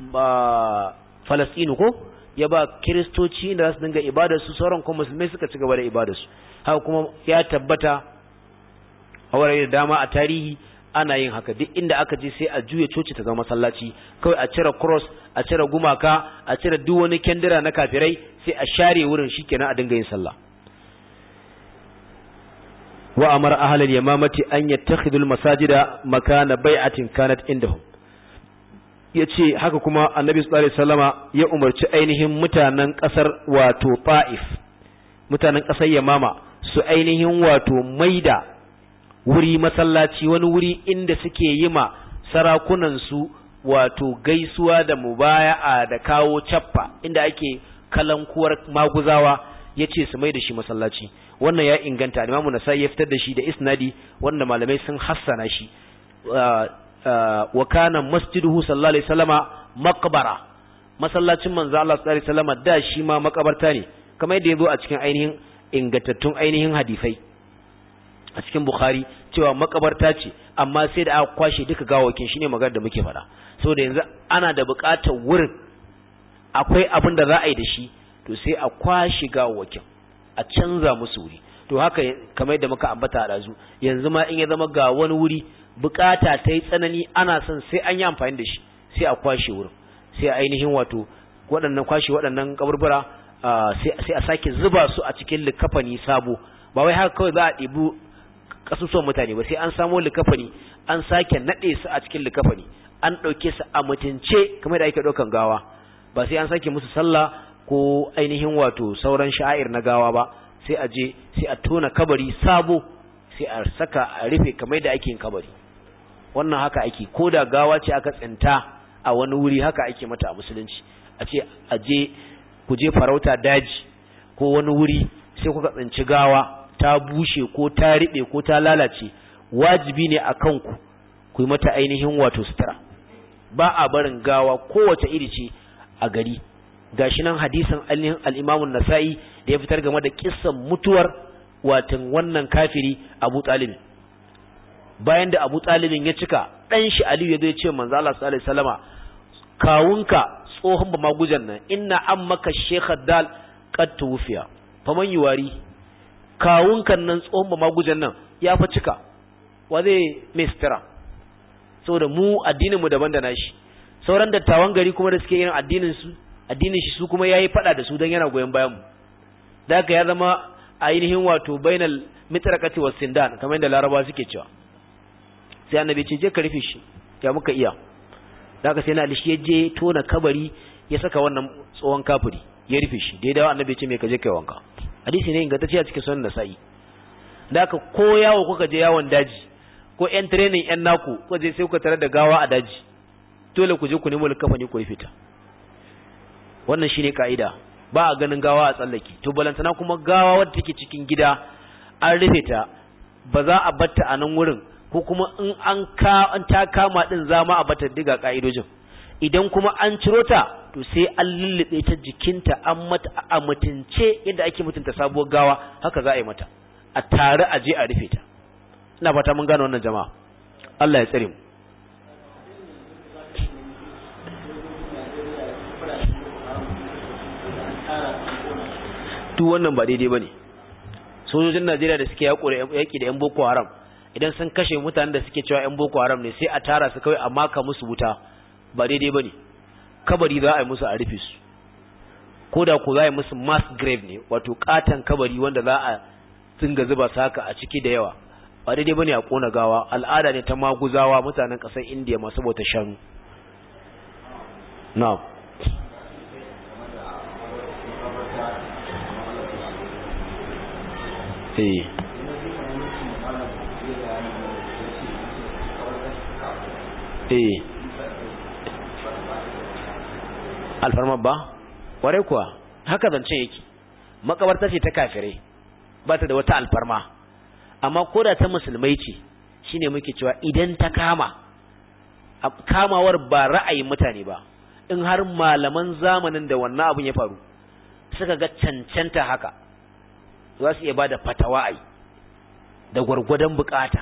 Falastinu ko ya ba kiristoci da za su dinga ibadar su sauran kuma musulmai suka ci gaba da ibadar su haka kuma ya tabbata a wurare da dama a tarihi ana yin haka duk inda aka je sai a juya coci ta zama masallaci kawai a cire cross a cire gumaka a cire duk wani kendira na kafirai sai a share wurin shikenan a dinga yin sallah wa amara ahlal yamamati an yattakhidul masajida makana bai'atin kanat indahum yace haka kuma annabi sallallahu alaihi wasallama ya umarci ainihin mutanen kasar wato Taif mutanen kasar Yamama su ainihin wato maida wuri masallaci wani wuri inda suke yi ma sarakunansu wato gaisuwa da mubaya'a da kawo cappa inda ake kalankuwar maguzawa ya ce su mai da shi masallaci wannan ya inganta imamu nasai ya fitar da shi da isnadi wanda malamai sun hassana shi wa kana masjiduhu sallallahu alaihi wasallama maqbara masallacin manzo Allah sallallahu alaihi wasallama da shi ma makabarta ne kamar yadda yazo a cikin ainihin ingantattun ainihin hadisai a cikin bukhari cewa makabarta ce amma sai da aka kwashe duka gawakin shine magana da muke faɗa saboda yanzu ana da buƙatar wurin akwai abin da za a yi da shi to sai a kwashe gawakin a canza musu wuri to haka kamar yadda muka ambata a ɗazu yanzu ma in ya zama ga wani wuri bukata ta yi tsanani ana son sai an yi amfani da shi sai a kwashe wurin sai ainihin wato waɗannan kwashe waɗannan kaburbura sai a sake zuba su a cikin likafani sabo ba wai haka kawai za a ɗibu kasusuwan mutane ba sai an samo likafani an sake naɗe su a cikin likafani an ɗauke su a mutunce kamar da ake ɗaukan gawa ba sai an sake musu sallah ko ainihin wato sauran sha'air na gawa ba sai a je sai a tona kabari sabo sai a saka a rufe kamar da ake yin kabari wannan haka ake ko da gawa ce aka tsinta a wani wuri haka ake mata a musulunci a ce a je ku je farauta daji ko wani wuri sai kuka tsinci gawa ta bushe ko ta riɓe ko ta lalace wajibi ne a kanku ku yi mata ainihin wato sutura ba a barin gawa kowace iri ce a gari gashi nan hadisin al-Imam nasai da ya fitar game da kissan mutuwar watan wannan kafiri Abu Talib bayan da Abu Talibin ya cika dan shi Aliyu ya zo ya ce manzo Allah sallallahu alaihi wasallama kawunka tsohon ba magujan nan inna ammaka Sheikh Dal qad tuwfiya faman yuwari kawunkan nan tsohon ba magujan nan ya fa cika wa zai mistira saboda mu addinin mu daban da nashi sauran dattawan gari kuma da suke yin addinin su addinin shi su kuma yayi fada da su dan yana goyen bayan mu da haka ya zama ainihin wato bainal mitrakati was sindan kamar yadda laraba suke cewa sai annabi ce je ka rufe shi ya muka iya da haka sai na alishi ya je tona kabari ya saka wannan tsohon kafiri ya rufe shi daidai wa annabi ce me ka je kai wanka hadisi ne ingantacce a cikin sunan nasa'i da haka ko yawo kuka je yawon daji ko yan training yan naku kuka je sai kuka tare da gawa a daji dole ku je ku nemo likafani ku rufe ta wannan shine kaida ba a ganin gawa a tsallake to balantana kuma gawa wadda take cikin gida an rufe ta ba za a batta a nan wurin ko kuma in an ka an ta kama din zama a batta diga kaidojin idan kuma an ciro ta to sai an lullube ta jikinta an mata a mutunce yadda ake mutunta sabuwar gawa haka za a yi mata a tare a je a rufe ta ina fata mun gane wannan jama'a Allah ya tsare mu duk wannan ba daidai bane sojojin Najeriya da suke yaki da yan Boko Haram idan sun kashe mutanen da suke cewa yan Boko Haram ne sai a tara su kawai a maka musu wuta ba daidai bane kabari za a yi musu a rufe su ko da ko za a yi musu mass grave ne wato katan kabari wanda za a dinga zuba su haka a ciki da yawa ba daidai bane a kona gawa al'ada ne ta maguzawa mutanen ƙasar Indiya masu bauta shanu na'am eh eh alfarma ba ware kuwa haka zance yake makabarta ce ta kafirai ba ta da wata alfarma amma koda ta musulmai ce shine muke cewa idan ta kama kamawar ba ra'ayin mutane ba in har malaman zamanin da wannan abin ya faru suka ga cancanta haka za su iya ba da fatawa ai da gwargwadon bukata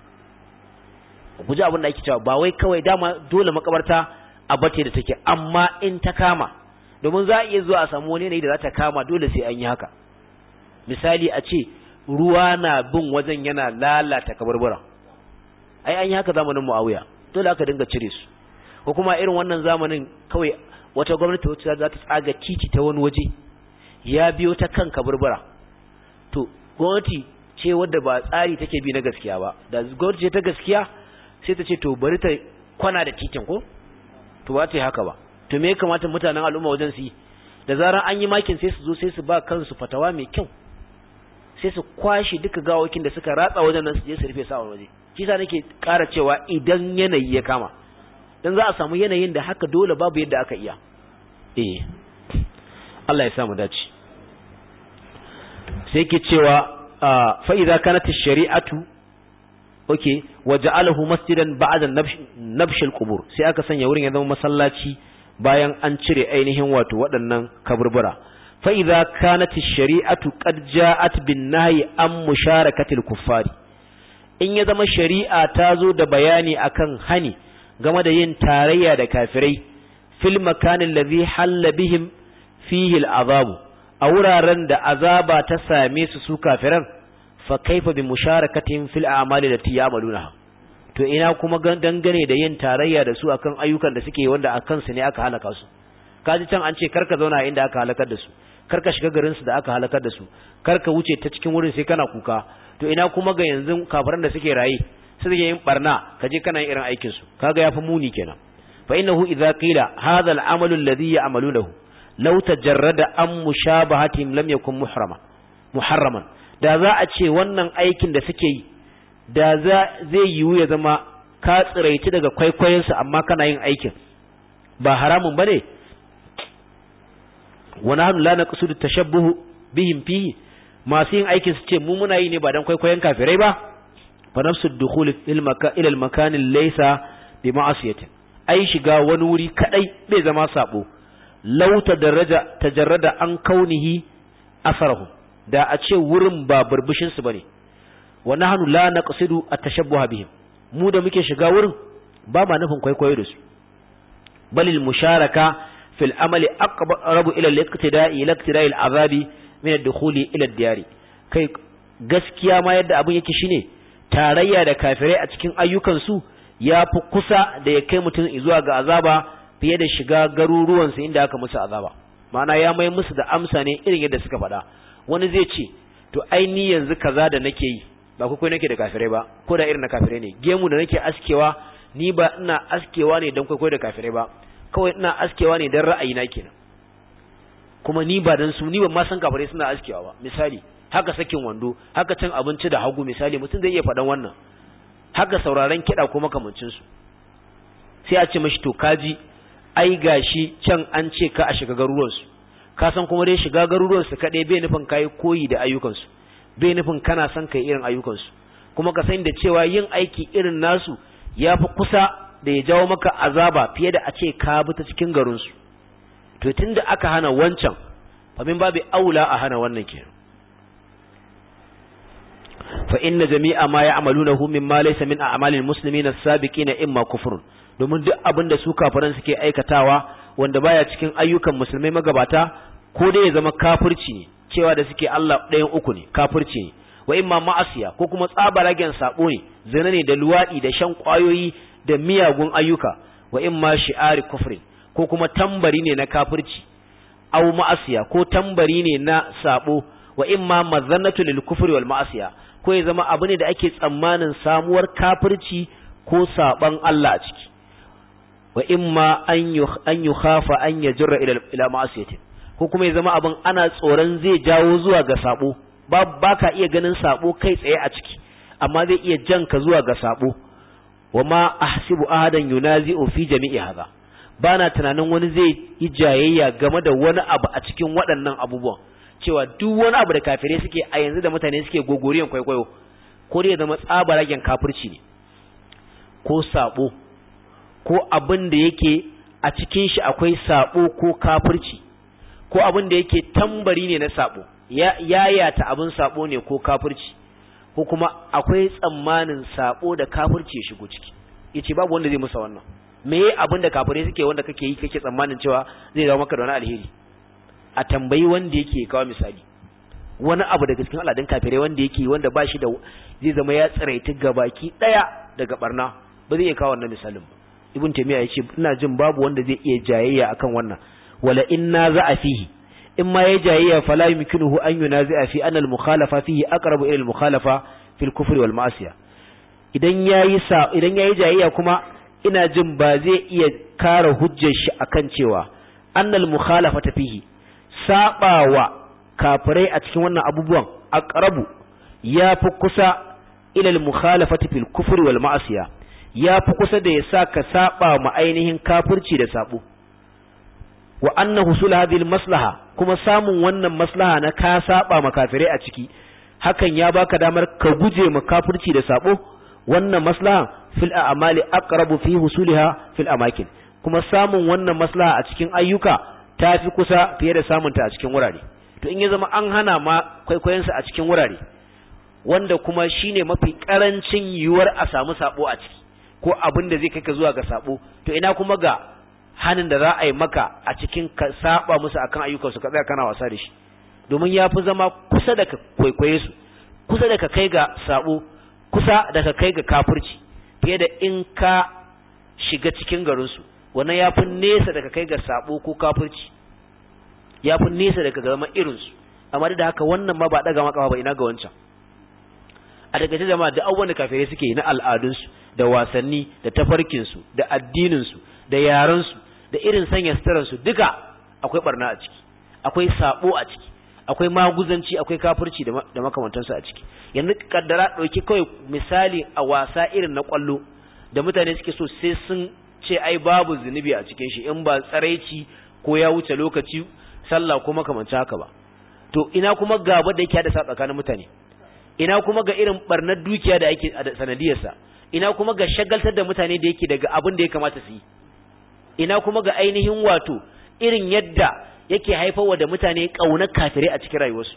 guji abin da ake cewa ba wai kawai dama dole makabarta a bace da take amma in ta kama domin za a iya zuwa a samu wani yanayi da za ta kama dole sai an yi haka misali a ce ruwa na bin wajen yana lalata kabarbura ai an yi haka zamanin muawiya dole aka dinga cire su ko kuma irin wannan zamanin kawai wata gwamnati wacce za ta tsaga titi ta wani waje ya biyo ta kan kabarbura to gwamnati ce wadda ba tsari take bi na gaskiya ba da gwamnati ce ta gaskiya sai ta ce to bari ta kwana da titin ko to ba ta yi haka ba to me ya kamata mutanen al'umma wajen su yi da zarar an yi makin sai su zo sai su ba kansu fatawa mai kyau sai su kwashi duka gawakin da suka ratsa wajen nan su je su rufe sa waje shi sa nake ƙara cewa idan yanayi ya kama dan za a samu yanayin da haka dole babu yadda aka iya eh Allah ya samu dace sai ke cewa fa idza kanat ash-shari'atu okay waja'alahu masjidan ba'da nabsh al-qubur sai aka sanya wurin ya zama masallaci bayan an cire ainihin wato waɗannan kaburbura fa idza kanat ash-shari'atu qad ja'at bin nahyi an musharakati al-kuffari in ya zama shari'a ta zo da bayani akan hani game da yin tarayya da kafirai fil makanin ladhi halla bihim fihi al-azabu a wuraren da azaba ta same su su kafiran fa kaifa bi musharakatihim fil a'mali lati ya'maluna to ina kuma dangane da yin tarayya da su akan ayyukan da suke wanda akan su ne aka halaka su kaji can an ce karka zauna inda aka halakar da su karka shiga garin su da aka halakar da su karka wuce ta cikin wurin sai kana kuka to ina kuma ga yanzu kafiran da suke raye suke yin barna kaje kana yin irin aikin su kaga yafi muni kenan fa innahu idza qila hadha al-amalu alladhi ya'malunahu law tajarrada an mushabahatihim lam yakun muhrama muharraman da za a ce wannan aikin da suke yi da zai yiwu ya zama ka tsiraici daga kwaikwayonsu amma kana yin aikin ba haramun bane wani hannu la naqsudu tashabbuhu bihim fihi masu yin aikin su ce mu muna yi ne ba dan kwaikwayon kafirai ba fa nafsu dukhul ila al-makan laysa bi ma'asiyatin ai shiga wani wuri kadai bai zama sabo law daraja tajarrada an kaunihi asarahu da a ce wurin ba burbushin su bane wa nahnu la naqsidu at-tashabbuha bihim mu da muke shiga wurin ba ma nufin kwaikwayo da su balil musharaka fil amali aqrabu ila al-iqtida'i ila iqtida'i al-azabi min ad-dukhuli ila ad-diyari kai gaskiya ma yadda abin yake shine tarayya da kafirai a cikin ayyukan su yafi kusa da ya kai mutum zuwa ga azaba fiye da shiga garuruwan su inda aka musu azaba ma'ana ya mai musu da amsa ne irin yadda suka faɗa wani zai ce to ai ni yanzu kaza da nake yi ba kai nake da kafirai ba ko da irin na kafirai ne gemu da nake askewa ni ba ina askewa ne don kwaikwayo da kafirai ba kawai ina askewa ne don ra'ayina kenan kuma ni ba dan su ni ban ma san kafirai suna askewa ba misali haka sakin wando haka cin abinci da hagu misali mutum zai iya faɗan wannan haka sauraron kiɗa ko makamancin su sai a ce mashi to kaji ai gashi can an ce ka a shiga garuruwan su ka san kuma dai shiga garuruwan su kaɗai bai nufin kai koyi da ayyukan su bai nufin kana son kai irin ayyukan su kuma ka san da cewa yin aiki irin nasu ya fi kusa da ya jawo maka azaba fiye da a ce ka bi ta cikin garin su to tunda aka hana wancan famin babu aula a hana wannan kenan fa inna jami'a ma ya'malunahu mimma laysa min a'malil muslimin as-sabiqin imma kufrun domin duk abin da su kafiran suke aikatawa wanda baya cikin ayyukan musulmai magabata ko dai ya zama kafirci ne cewa da suke Allah ɗayan uku ne kafirci ne wa imma ma'asiya ko kuma tsabaragen sabo ne zina ne da luwadi da shan kwayoyi da miyagun ayyuka wa imma shi'ari kufrin ko kuma tambari ne na kafirci aw ma'asiya ko tambari ne na sabo wa imma mazannatu lil kufri wal ma'asiya ko ya zama abu ne da ake tsammanin samuwar kafirci ko saban Allah a ciki wa imma an an yukhafa an yajra ila ila ma'asiyati ko kuma ya zama abin ana tsoron zai jawo zuwa ga sabo ba baka iya ganin sabo kai tsaye a ciki amma zai iya janka zuwa ga sabo wa ma ahsibu ahadan yunazi'u fi jami'i hadha bana tunanin wani zai yi jayayya game da wani abu a cikin waɗannan abubuwan cewa duk wani abu da kafirai suke a yanzu da mutane suke gogoriyan kwaikwayo ko dai zama tsabaragen kafirci ne ko sabo ko abin da yake a cikin shi akwai sabo ko kafirci ko abin da yake tambari ne na sabo ya yayata abin sabo ne ko kafirci ko kuma akwai tsammanin sabo da kafirci ya shigo ciki yace babu wanda zai musa wannan me abin da kafirai suke wanda kake yi kake tsammanin cewa zai zama maka da wani alheri a tambayi wanda yake kawo misali wani abu daga cikin al'adun kafirai wanda yake wanda ba shi da zai zama ya tsiraiti gabaki daya daga barna ba zai iya kawo wannan misalin ba ibn taymiya yace ina jin babu wanda zai iya jayayya akan wannan wala inna za'a fihi in ma ya jayayya fala yumkinuhu an yunazi'a fi anna al-mukhalafa fihi aqrabu ila al-mukhalafa fi al-kufr wal ma'siyah idan yayi sa idan yayi jayayya kuma ina jin ba zai iya kare hujjar shi akan cewa annal mukhalafata fihi sabawa kafirai a cikin wannan abubuwan aqrabu yafi kusa ila al-mukhalafati fil kufri wal ma'asiya yafi kusa da yasa ka saba ma ainihin kafirci da sabo wa anna husul hadhihi maslaha kuma samun wannan maslaha na ka saba ma kafirai a ciki hakan ya baka damar ka guje ma kafirci da sabo wannan maslaha fil a'mali aqrabu fi husuliha fil amakin kuma samun wannan maslaha a cikin ayyuka tafi kusa fiye da samunta a cikin wurare to in ya zama an hana ma kwaikwayon a cikin wurare wanda kuma shine mafi karancin yiwuwar a samu sabo a ciki ko abin da zai kai ka zuwa ga sabo to ina kuma ga hanin da za a yi maka a cikin ka saba musu akan ayyukansu ka tsaya kana wasa da shi domin ya fi zama kusa da ka kwaikwaye su kusa da ka kai ga sabo kusa da ka kai ga kafirci fiye da in ka shiga cikin garinsu wannan ya fi nesa da ka kai ga sabo ko kafirci ya fi nesa da ka zama irinsu amma da haka wannan ma ba daga maka ba ina ga wancan a daga ta jama'a da abubuwan da kafirai suke yi na al'adunsu da wasanni da tafarkinsu da addininsu da yarensu da irin sanya suturansu duka akwai barna a ciki akwai sabo a ciki akwai maguzanci akwai kafirci da makamantansu a ciki yanzu kaddara ɗauki kawai misali a wasa irin na kwallo da mutane suke so sai sun ce ai babu zunubi a cikin shi in ba tsaraici ko ya wuce lokaci sallah ko makamanci haka ba to ina kuma gaba da yake hada sa tsakanin mutane ina kuma ga irin barnar dukiya da yake a sanadiyarsa ina kuma ga shagaltar da mutane da yake daga abin da ya kamata su yi ina kuma ga ainihin wato irin yadda yake haifarwa da mutane ƙaunar kafirai a cikin rayuwarsu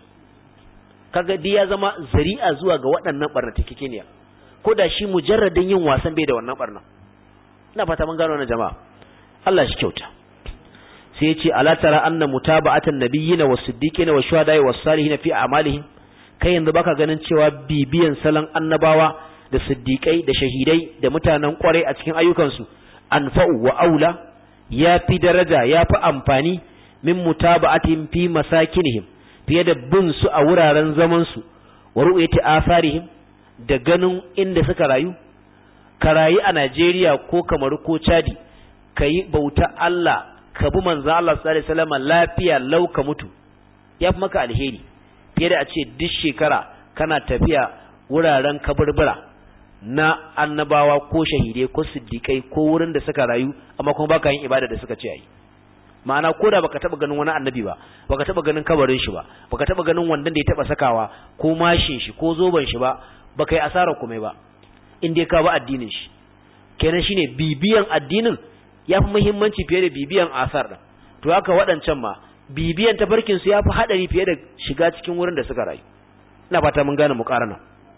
kaga dai ya zama zari'a zuwa ga waɗannan barnatakekeniya ko da shi mujarradin yin wasan bai da wannan barna ina fata mun gano wannan jama'a Allah shi kyauta sai ya ce ala tara anna mutaba'atan nabiyyina was-siddiqina wash-shuhada'i was-salihin fi a'malihim kai yanzu baka ganin cewa bibiyan salon annabawa da siddiqai da shahidai da mutanen kwarai a cikin ayyukansu anfa'u wa aula ya fi daraja ya fi amfani min mutaba'atihim fi masakinihim fiye da bin su a wuraren zaman su wa ru'yati asarihim da ganin inda suka rayu ka rayu a Najeriya ko Kamaru ko Chadi kayi bauta Allah ka bi manzo Allah sallallahu alaihi wasallam lafiya lau ka mutu yafi maka alheri fiye da a ce duk shekara kana tafiya wuraren kaburbura na annabawa ko shahidai ko siddiƙai ko wurin da suka rayu amma kuma baka yin ibada da suka ce ayi ma'ana ko da baka taba ganin wani annabi ba baka taba ganin kabarin shi ba baka taba ganin wandan da ya taba sakawa ko mashin shi ko zoban shi ba baka yi asara komai ba in dai ka ba addinin shi kenan shine bibiyan addinin ya fi muhimmanci fiye da bibiyan asar din to haka waɗancan ma bibiyan tafarkin su ya fi haɗari fiye da shiga cikin wurin da suka rayu ina fata mun gane muqarana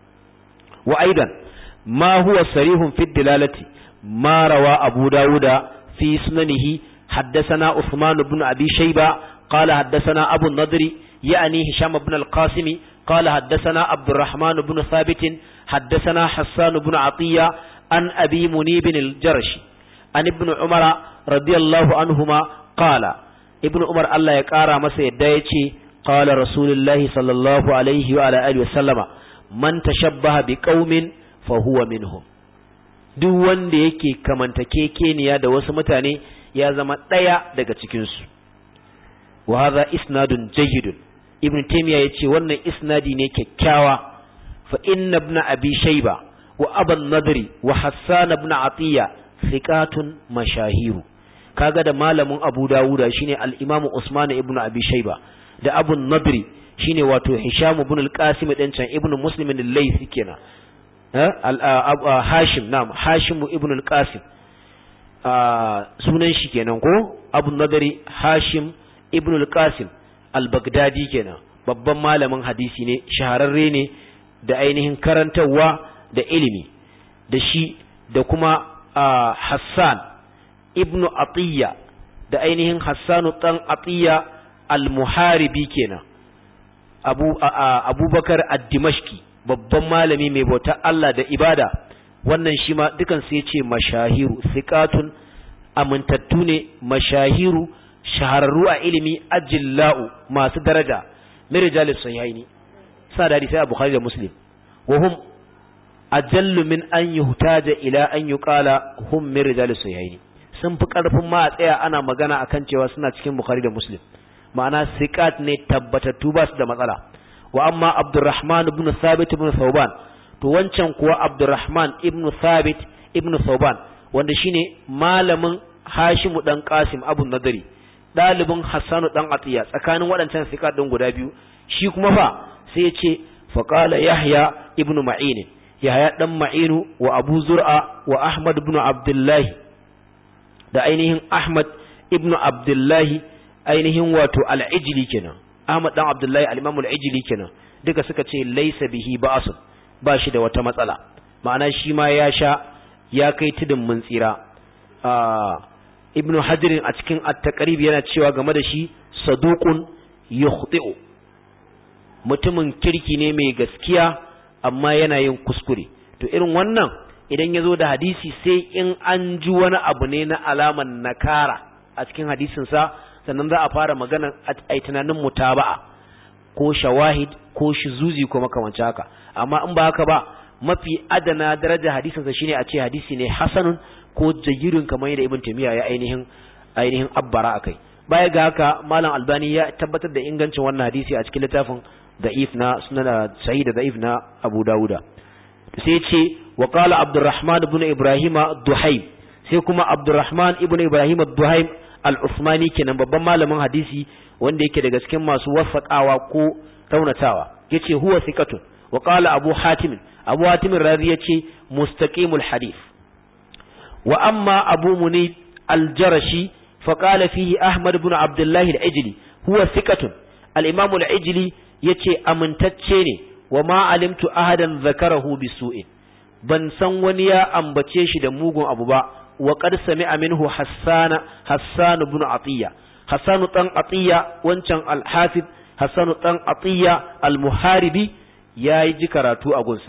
wa aidan ma huwa sarihun fi dilalati ma rawa abu dawuda fi sunanihi حدثنا عثمان بن أبي شيبة قال حدثنا أبو النضر يعني هشام بن القاسم قال حدثنا عبد الرحمن بن ثابت حدثنا حسان بن عطية عن أبي منيب الجرشي عن ابن عمر رضي الله عنهما قال ابن عمر الله يقارى مسا يدايتي قال رسول الله صلى الله عليه وعلى آله وسلم من تشبه بقوم فهو منهم duk wanda yake kamantakekeniya da wasu mutane ya zama ɗaya daga cikinsu wa hadha isnadun jayyidun ibn taymiya yace wannan isnadi ne kyakkyawa fa inna ibn abi shayba wa aban nadri wa hassan ibn atiya thiqatun mashahiru kaga da malamin abu dawuda shine al-imam usman ibn abi shayba da abu nadri shine wato hisham ibn al-qasim dan can ibn muslim al-laythi kenan hashim na'am hashim ibn al-qasim sunan shi kenan ko abu nadari hashim ibn al-qasim al-baghdadi kenan babban malamin hadisi ne shahararre ne da ainihin karantarwa da ilimi da shi da kuma hassan ibn atiyya da ainihin hassanu dan atiyya al-muharibi kenan abu abubakar ad-dimashqi babban malami mai bauta Allah da ibada wannan shi ma dukan su yace mashahiru thiqatun amintattu ne mashahiru shahararru a ilimi ajillau masu daraja min rijalis sahihaini sa da sai bukhari da muslim wa hum ajallu min an yuhtaja ila an yuqala hum min rijalis sahihaini sun fi karfin ma a tsaya ana magana akan cewa suna cikin bukhari da muslim ma'ana siqat ne tabbatattu ba su da matsala wa amma abdurrahman ibn thabit ibn thawban to wancan kuwa abdurrahman ibn thabit ibn thawban wanda shine malamin hashimu dan qasim abu nadari dalibin hassanu dan atiya tsakanin waɗancan sika din guda biyu shi kuma fa sai ya ce fa qala yahya ibn ma'in yahya dan ma'inu wa abu zur'a wa ahmad ibn abdullahi da ainihin ahmad ibn abdullahi ainihin wato al-ijli kenan ahmad dan abdullahi al-imam al-ijli kenan duka suka ce laysa bihi ba'sun ba shi da wata matsala ma'ana shi ma ya sha ya kai tudun mun tsira ibnu hajirin a cikin at-taqrib yana cewa game da shi saduqun yukhti'u mutumin kirki ne mai gaskiya amma yana yin kuskure to irin wannan idan ya zo da hadisi sai in an ji wani abu ne na alaman nakara a cikin hadisinsa sannan za a fara magana a tunanin mutaba'a ko shawahid ko shizuzi ko makamanci haka amma in ba haka ba mafi adana daraja hadisinsa shine a ce hadisi ne hasanun ko jayyirun kamar yadda ibn taymiya ya ainihin ainihin abbara akai baya ga haka malam albani ya tabbatar da ingancin wannan hadisi a cikin littafin da'if na sunan sahih da da'if na abu dauda sai ce wa qala abdurrahman ibn ibrahima duhaim sai kuma abdurrahman ibn ibrahim duhaim al-usmani kenan babban malamin hadisi wanda yake daga cikin masu wasaqawa ko raunatawa yace huwa thiqatun wa qala abu hatim abu hatim razi yace mustaqimul hadith wa amma abu munib al-jarashi fa qala fihi ahmad ibn abdullah al-ijli huwa thiqatun al-imam al-ijli yace amintacce ne wa ma alimtu ahadan zakarahu bisu'in ban san wani ya ambace shi da mugun abu ba wa qad sami'a minhu hassana hassan ibn atiya hassan dan atiya wancan al-hafiz hassan dan atiya al-muharibi yayi ji karatu a gunsa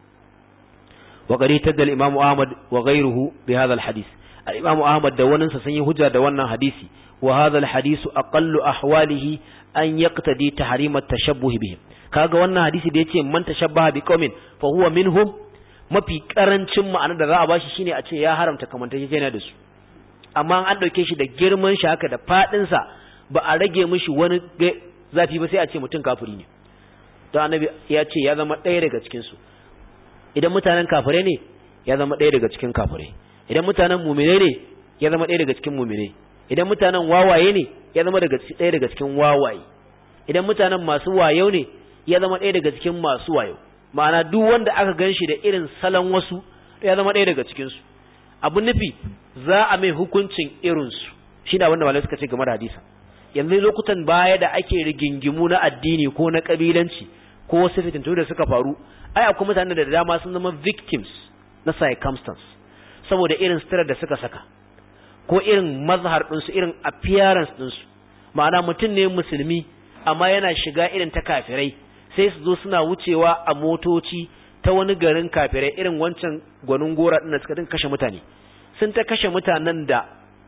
wa qad tadal imam ahmad wa ghayruhu bi hadha al-hadith al-imam ahmad da wannan sun yi hujja da wannan hadisi wa hadha al-hadith aqallu ahwalihi an yaqtadi tahrim at-tashabbuh bihim kaga wannan hadisi da yace man tashabbaha biqaumin fa huwa minhum mafi karancin ma'anar da za a bashi shine a ce ya haramta kamantacce yana da su amma an dauke shi da girman shi haka da fadin sa ba a rage mishi wani zafi ba sai a ce mutum kafiri ne to annabi ya ce ya zama ɗaya daga cikin su idan mutanen kafire ne ya zama ɗaya daga cikin kafire idan mutanen mumine ne ya zama ɗaya daga cikin mumine idan mutanen wawaye ne ya zama daga ɗaya daga cikin wawaye idan mutanen masu wayo ne ya zama ɗaya daga cikin masu wayo ma'ana duk wanda aka gan shi da irin salon wasu ya zama ɗaya daga cikinsu abu nufi za a mai hukuncin irinsu shi da wanda malai suka ce game da hadisa yanzu lokutan baya da ake rigingimu na addini ko na kabilanci ko wasu fitintu da suka faru ai akwai mutanen da dama sun zama victims na circumstance saboda irin sitirar da suka saka ko irin mazhar ɗinsu irin appearance ɗinsu ma'ana mutum ne musulmi amma yana shiga irin ta kafirai sai su zo suna wucewa a motoci ta wani garin kafirai irin wancan gwanin gora ɗin da suka din kashe mutane sun ta kashe mutanen da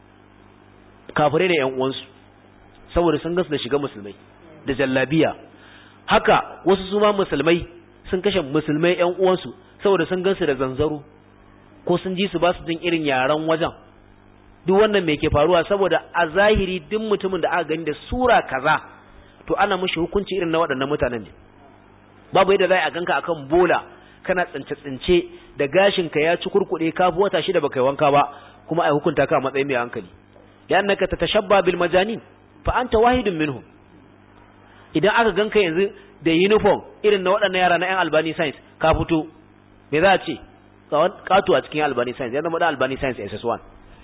kafirai da 'yan uwansu saboda sun gasu da shiga musulmai da jallabiya haka wasu su ma musulmai sun kashe musulmai 'yan uwansu saboda sun gansu da zanzaro ko sun ji su ba su jin irin yaren wajen duk wannan me ke faruwa saboda a zahiri duk mutumin da aka gani da sura kaza to ana mushi hukunci irin na waɗannan mutanen ne babu yadda za a ganka akan bola kana tsince-tsince da gashinka ya ci kurkuɗe ka fi wata shida baka yi wanka ba kuma a hukunta ka a matsayin mai hankali ya annaka ta tashabba bil majanin fa anta wahidun minhum idan aka ganka yanzu da uniform irin na waɗannan yara na yan albani science ka fito me za a ce katu a cikin albani science ya zama da albani science ss1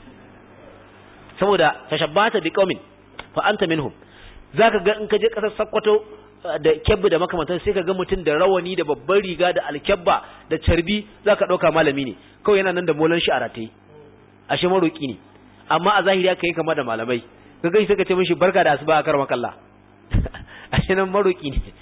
saboda tashabbata bi qaumin fa anta minhum zaka ga in ka je kasar Sokoto da kyabbi da makamantan sai ka ga mutum da rawani da babban riga da alkyabba da carbi zaka dauka malami ne kawai yana nan da molan shi a rataye ashe maroki ne amma a zahiri aka yi kama da malamai ka gani sai ka ce mishi barka da asuba a karma kalla ashe nan maroki ne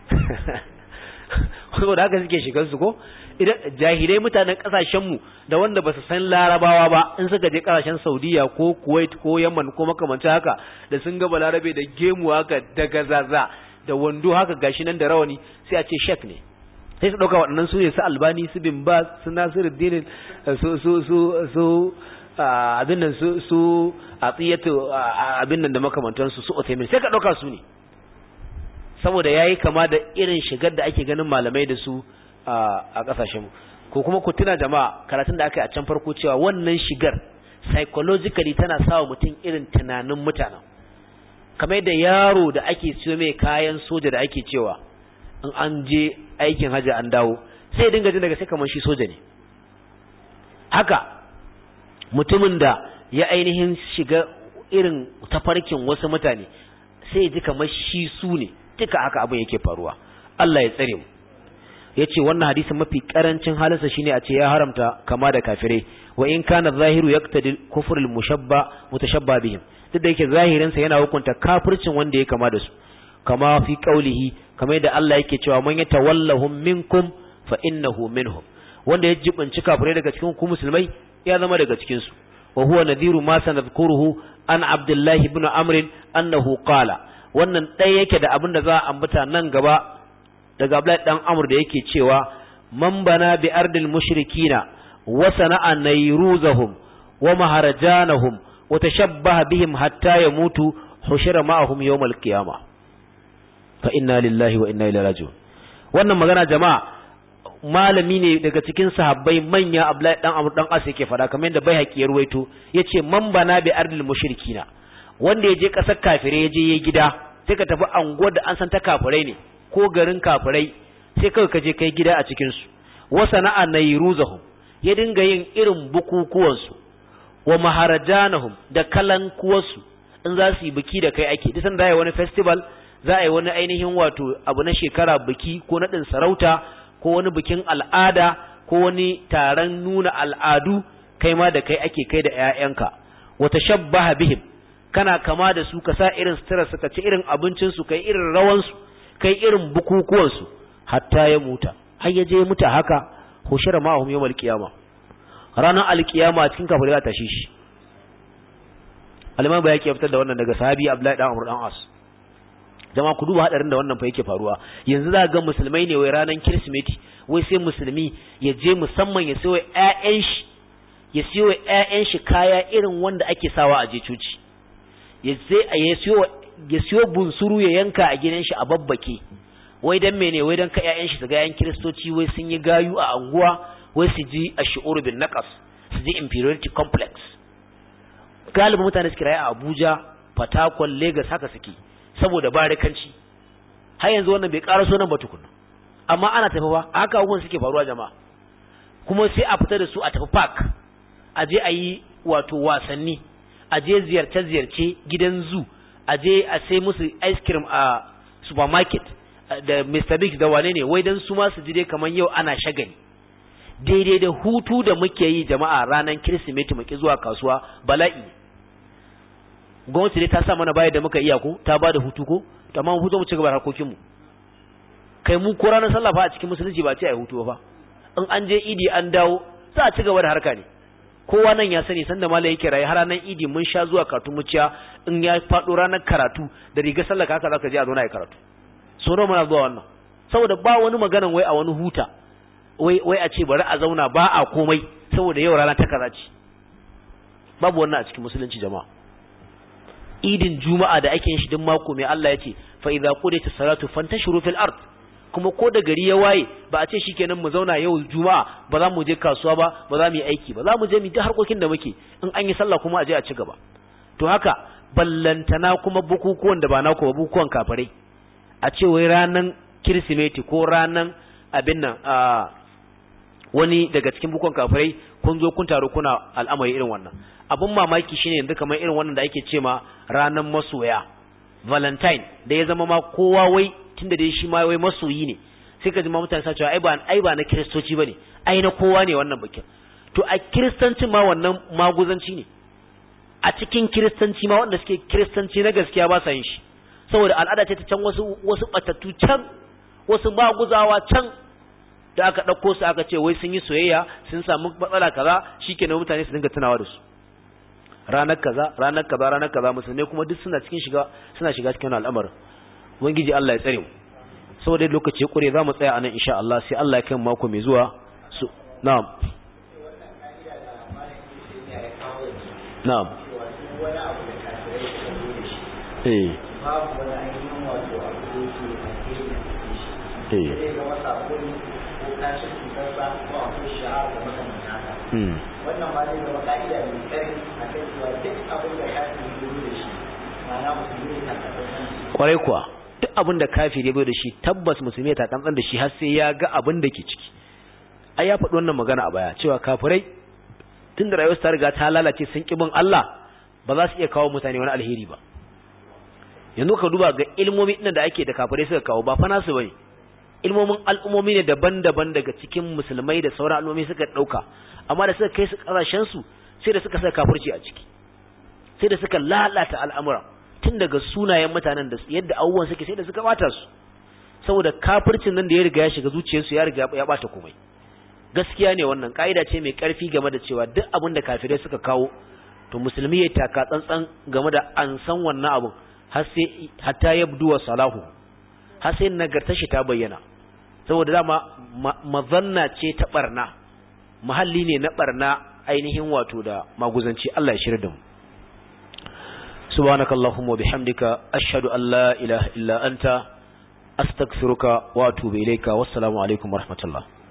saboda haka suke shigar su ko idan jahilai mutanen kasashen mu da wanda ba su san larabawa ba in suka je kasashen saudiya ko kuwait ko yaman ko makamancin haka da sun ga balarabe da gemu haka da gazaza da wando haka gashi nan da rawani sai a ce shek ne sai su dauka waɗannan su ne su albani su bin ba su nasiruddin su su su su abin nan su su a tsiyatu abin nan da makamantansu su otaimin sai ka dauka su ne saboda yayi kama da irin shigar da ake ganin malamai da su a kasashen ko kuma ku tuna jama'a karatun da aka yi a can farko cewa wannan shigar psychologically tana sawa mutum irin tunanin mutanen kamar yadda yaro da ake siyo mai kayan soja da ake cewa in an je aikin hajji an dawo sai ya dinga jin daga sai kamar shi soja ne haka mutumin da ya ainihin shiga irin tafarkin wasu mutane sai ya ji kamar shi su ne duka haka abin yake faruwa Allah ya tsare mu yace wannan hadisin mafi karancin halinsa shine a ce ya haramta kama da kafirai wa in kana zahiru yaqtadi kufrul mushabba mutashabba bihim duk da yake zahirin sa yana hukunta kafircin wanda ya kama da su kama fi qaulihi kamar yadda Allah yake cewa man yatawallahum minkum fa innahu minhum wanda ya jibinci kafirai daga cikin ku musulmai ya zama daga cikin su wa huwa nadhiru ma sanadhkuruhu an abdullahi ibn amr annahu qala wannan ɗaya yake da abin da za a ambata nan gaba daga Abdullahi dan Amr da yake cewa man bana bi ardil mushrikina wa sana'a nayruzahum wa maharajanahum wa tashabbaha bihim hatta yamutu hushira ma'ahum yawmal qiyamah fa inna lillahi wa inna ilaihi raji'un wannan magana jama'a malami ne daga cikin sahabbai manya Abdullahi dan Amr dan As yake fada kamar yadda Baihaqi ya ruwaito yace man bana bi ardil mushrikina wanda ya je kasar kafire ya je ya gida sai ka tafi anguwar da an san ta kafirai ne ko garin kafirai sai kawai ka je kai gida a cikin su wa sana'a nayruzahum ya dinga yin irin bukukuwan su wa maharajanahum da kalankuwar su in za su yi biki da kai ake duk sanda za wani festival za a yi wani ainihin wato abu na shekara biki ko naɗin sarauta ko wani bikin al'ada ko wani taron nuna al'adu kai ma da kai ake kai da 'ya'yanka wata shabbaha bihim kana kama da su ka sa irin sutura su ka ci irin abincinsu kai irin rawansu kai irin bukukuwansu hatta ya muta har ya je muta haka hushira ma'ahum yawmal qiyama ranar alkiyama cikin kafirai za ta shi shi aliman ba yake fitar da wannan daga sahabi abdullahi dan amr dan as jama'a ku duba hadarin da wannan fa yake faruwa yanzu za ga musulmai ne wai ranar kirsimeti wai sai musulmi ya je musamman ya sayo ƴaƴan shi ya siyo ƴaƴan shi kaya irin wanda ake sawa a je coci ya sai ya siyo ya siyo bunsuru ya yanka a gidan shi a babbake wai dan mene wai dan ka ƴaƴan shi su ga ƴan kiristoci wai sun yi gayu a anguwa wai su ji ash'ur bin naqas su ji inferiority complex galibin mutane suke rayu a Abuja Fatakwal Lagos haka suke saboda barikanci har yanzu wannan bai ƙara nan ba tukunna amma ana tafi ba haka abubuwan suke faruwa jama'a kuma sai a fita da su a tafi park a je a yi wato wasanni a je ziyarce-ziyarce gidan zoo a je a sai musu ice cream a supermarket da Mr. Biggs da wane ne wai dan su ma su ji dai kamar yau ana shagali daidai da hutu da muke yi jama'a ranar kirsimeti muke zuwa kasuwa bala'i gwamnati dai ta sa mana bayar da muka iya ko ta ba da hutu ko amma mu hutu mu ci gaba da harkokin mu kai mu ko ranar sallah fa a cikin musulunci ba ce ai hutu ba in an je idi an dawo za a ci gaba da harka ne kowa nan ya sani sanda malai yake rayu har ranar idi mun sha zuwa karatu muciya in ya faɗo ranar karatu da rigar sallah haka zaka je a zo na yi karatu so nawa muna zuwa wannan saboda ba wani maganan wai a wani huta wai wai a ce bari a zauna ba a komai saboda yau rana ta kaza ce babu wannan a cikin musulunci jama'a idin juma'a da ake yin shi duk mako mai Allah ya ce fa idza qudiyatis salatu fantashiru fil ard kuma ko da gari ya waye ba a ce shikenan mu zauna yau juma'a ba za mu je kasuwa ba ba za mu yi aiki ba za mu je mu duk harkokin da muke in an yi sallah kuma a je a ci gaba to haka ballantana kuma bukukuwan da ba naku ba bukukuwan kafirai a ce wai ranan kirsimeti ko ranan abin nan a wani daga cikin bukukuwan kafirai kun zo kun taru kuna al'amari irin wannan abun mamaki shine yanzu kamar irin wannan da ake ce ma ranan masoya valentine da ya zama ma kowa wai tunda dai shi ma wai masoyi ne sai ka ji ma mutane sa cewa ai ba ai ba na kiristoci bane ai na kowa ne wannan bikin to a kiristancin ma wannan maguzanci ne a cikin kiristanci ma wanda suke kiristanci na gaskiya ba sa yin shi saboda al'ada ce ta can wasu wasu batattu can wasu maguzawa can da aka ɗauko su aka ce wai sun yi soyayya sun samu matsala kaza shikenan mutane su dinga tunawa da su ranar kaza ranar kaza ranar kaza musulmai kuma duk suna cikin shiga suna shiga cikin al'amarin ubangiji Allah ya tsare mu saboda lokaci kure za mu tsaya anan insha Allah sai Allah ya kai mako mai zuwa su na'am na'am eh babu wani ainihin wato abu da yake zai zama sakoni ko kashin cutarsa ko akwai shi'ar da makamanta haka wannan ma zai zama ka'ida mai ƙarfi a kan cewa duk abin da kafin yi da shi ma'ana musulmi ne takasassan kwarai kuwa duk abin da kafir ya bai da shi tabbas musulmi ta kantsan da shi har sai ya ga abin da ke ciki ai ya faɗi wannan magana a baya cewa kafirai tun da rayuwar ta riga ta lalace sun ƙi bin Allah ba za su iya kawo mutane wani alheri ba yanzu ka duba ga ilmomi ɗin da ake da kafirai suka kawo ba fa nasu bane ilmomin al'ummomi ne daban-daban daga cikin musulmai da sauran al'ummomi suka ɗauka amma da suka kai su ƙasashen su sai da suka saka kafirci a ciki sai da suka lalata al'amura tun daga sunayen mutanen da yadda abubuwan suke sai da suka bata su saboda kafircin nan da ya riga ya shiga zuciyarsu ya riga ya bata komai gaskiya ne wannan ka'ida ce mai karfi game da cewa duk abin da kafirai suka kawo to musulmi ya taka tsantsan game da an san wannan abin har sai hatta yabdu wa salahu har sai nagartar shi ta bayyana saboda dama mazanna ce ta barna muhalli ne na barna ainihin wato da maguzanci Allah ya shirya da mu سبحانك اللهم وبحمدك أشهد أن لا إله إلا أنت أستغفرك وأتوب إليك والسلام عليكم ورحمة الله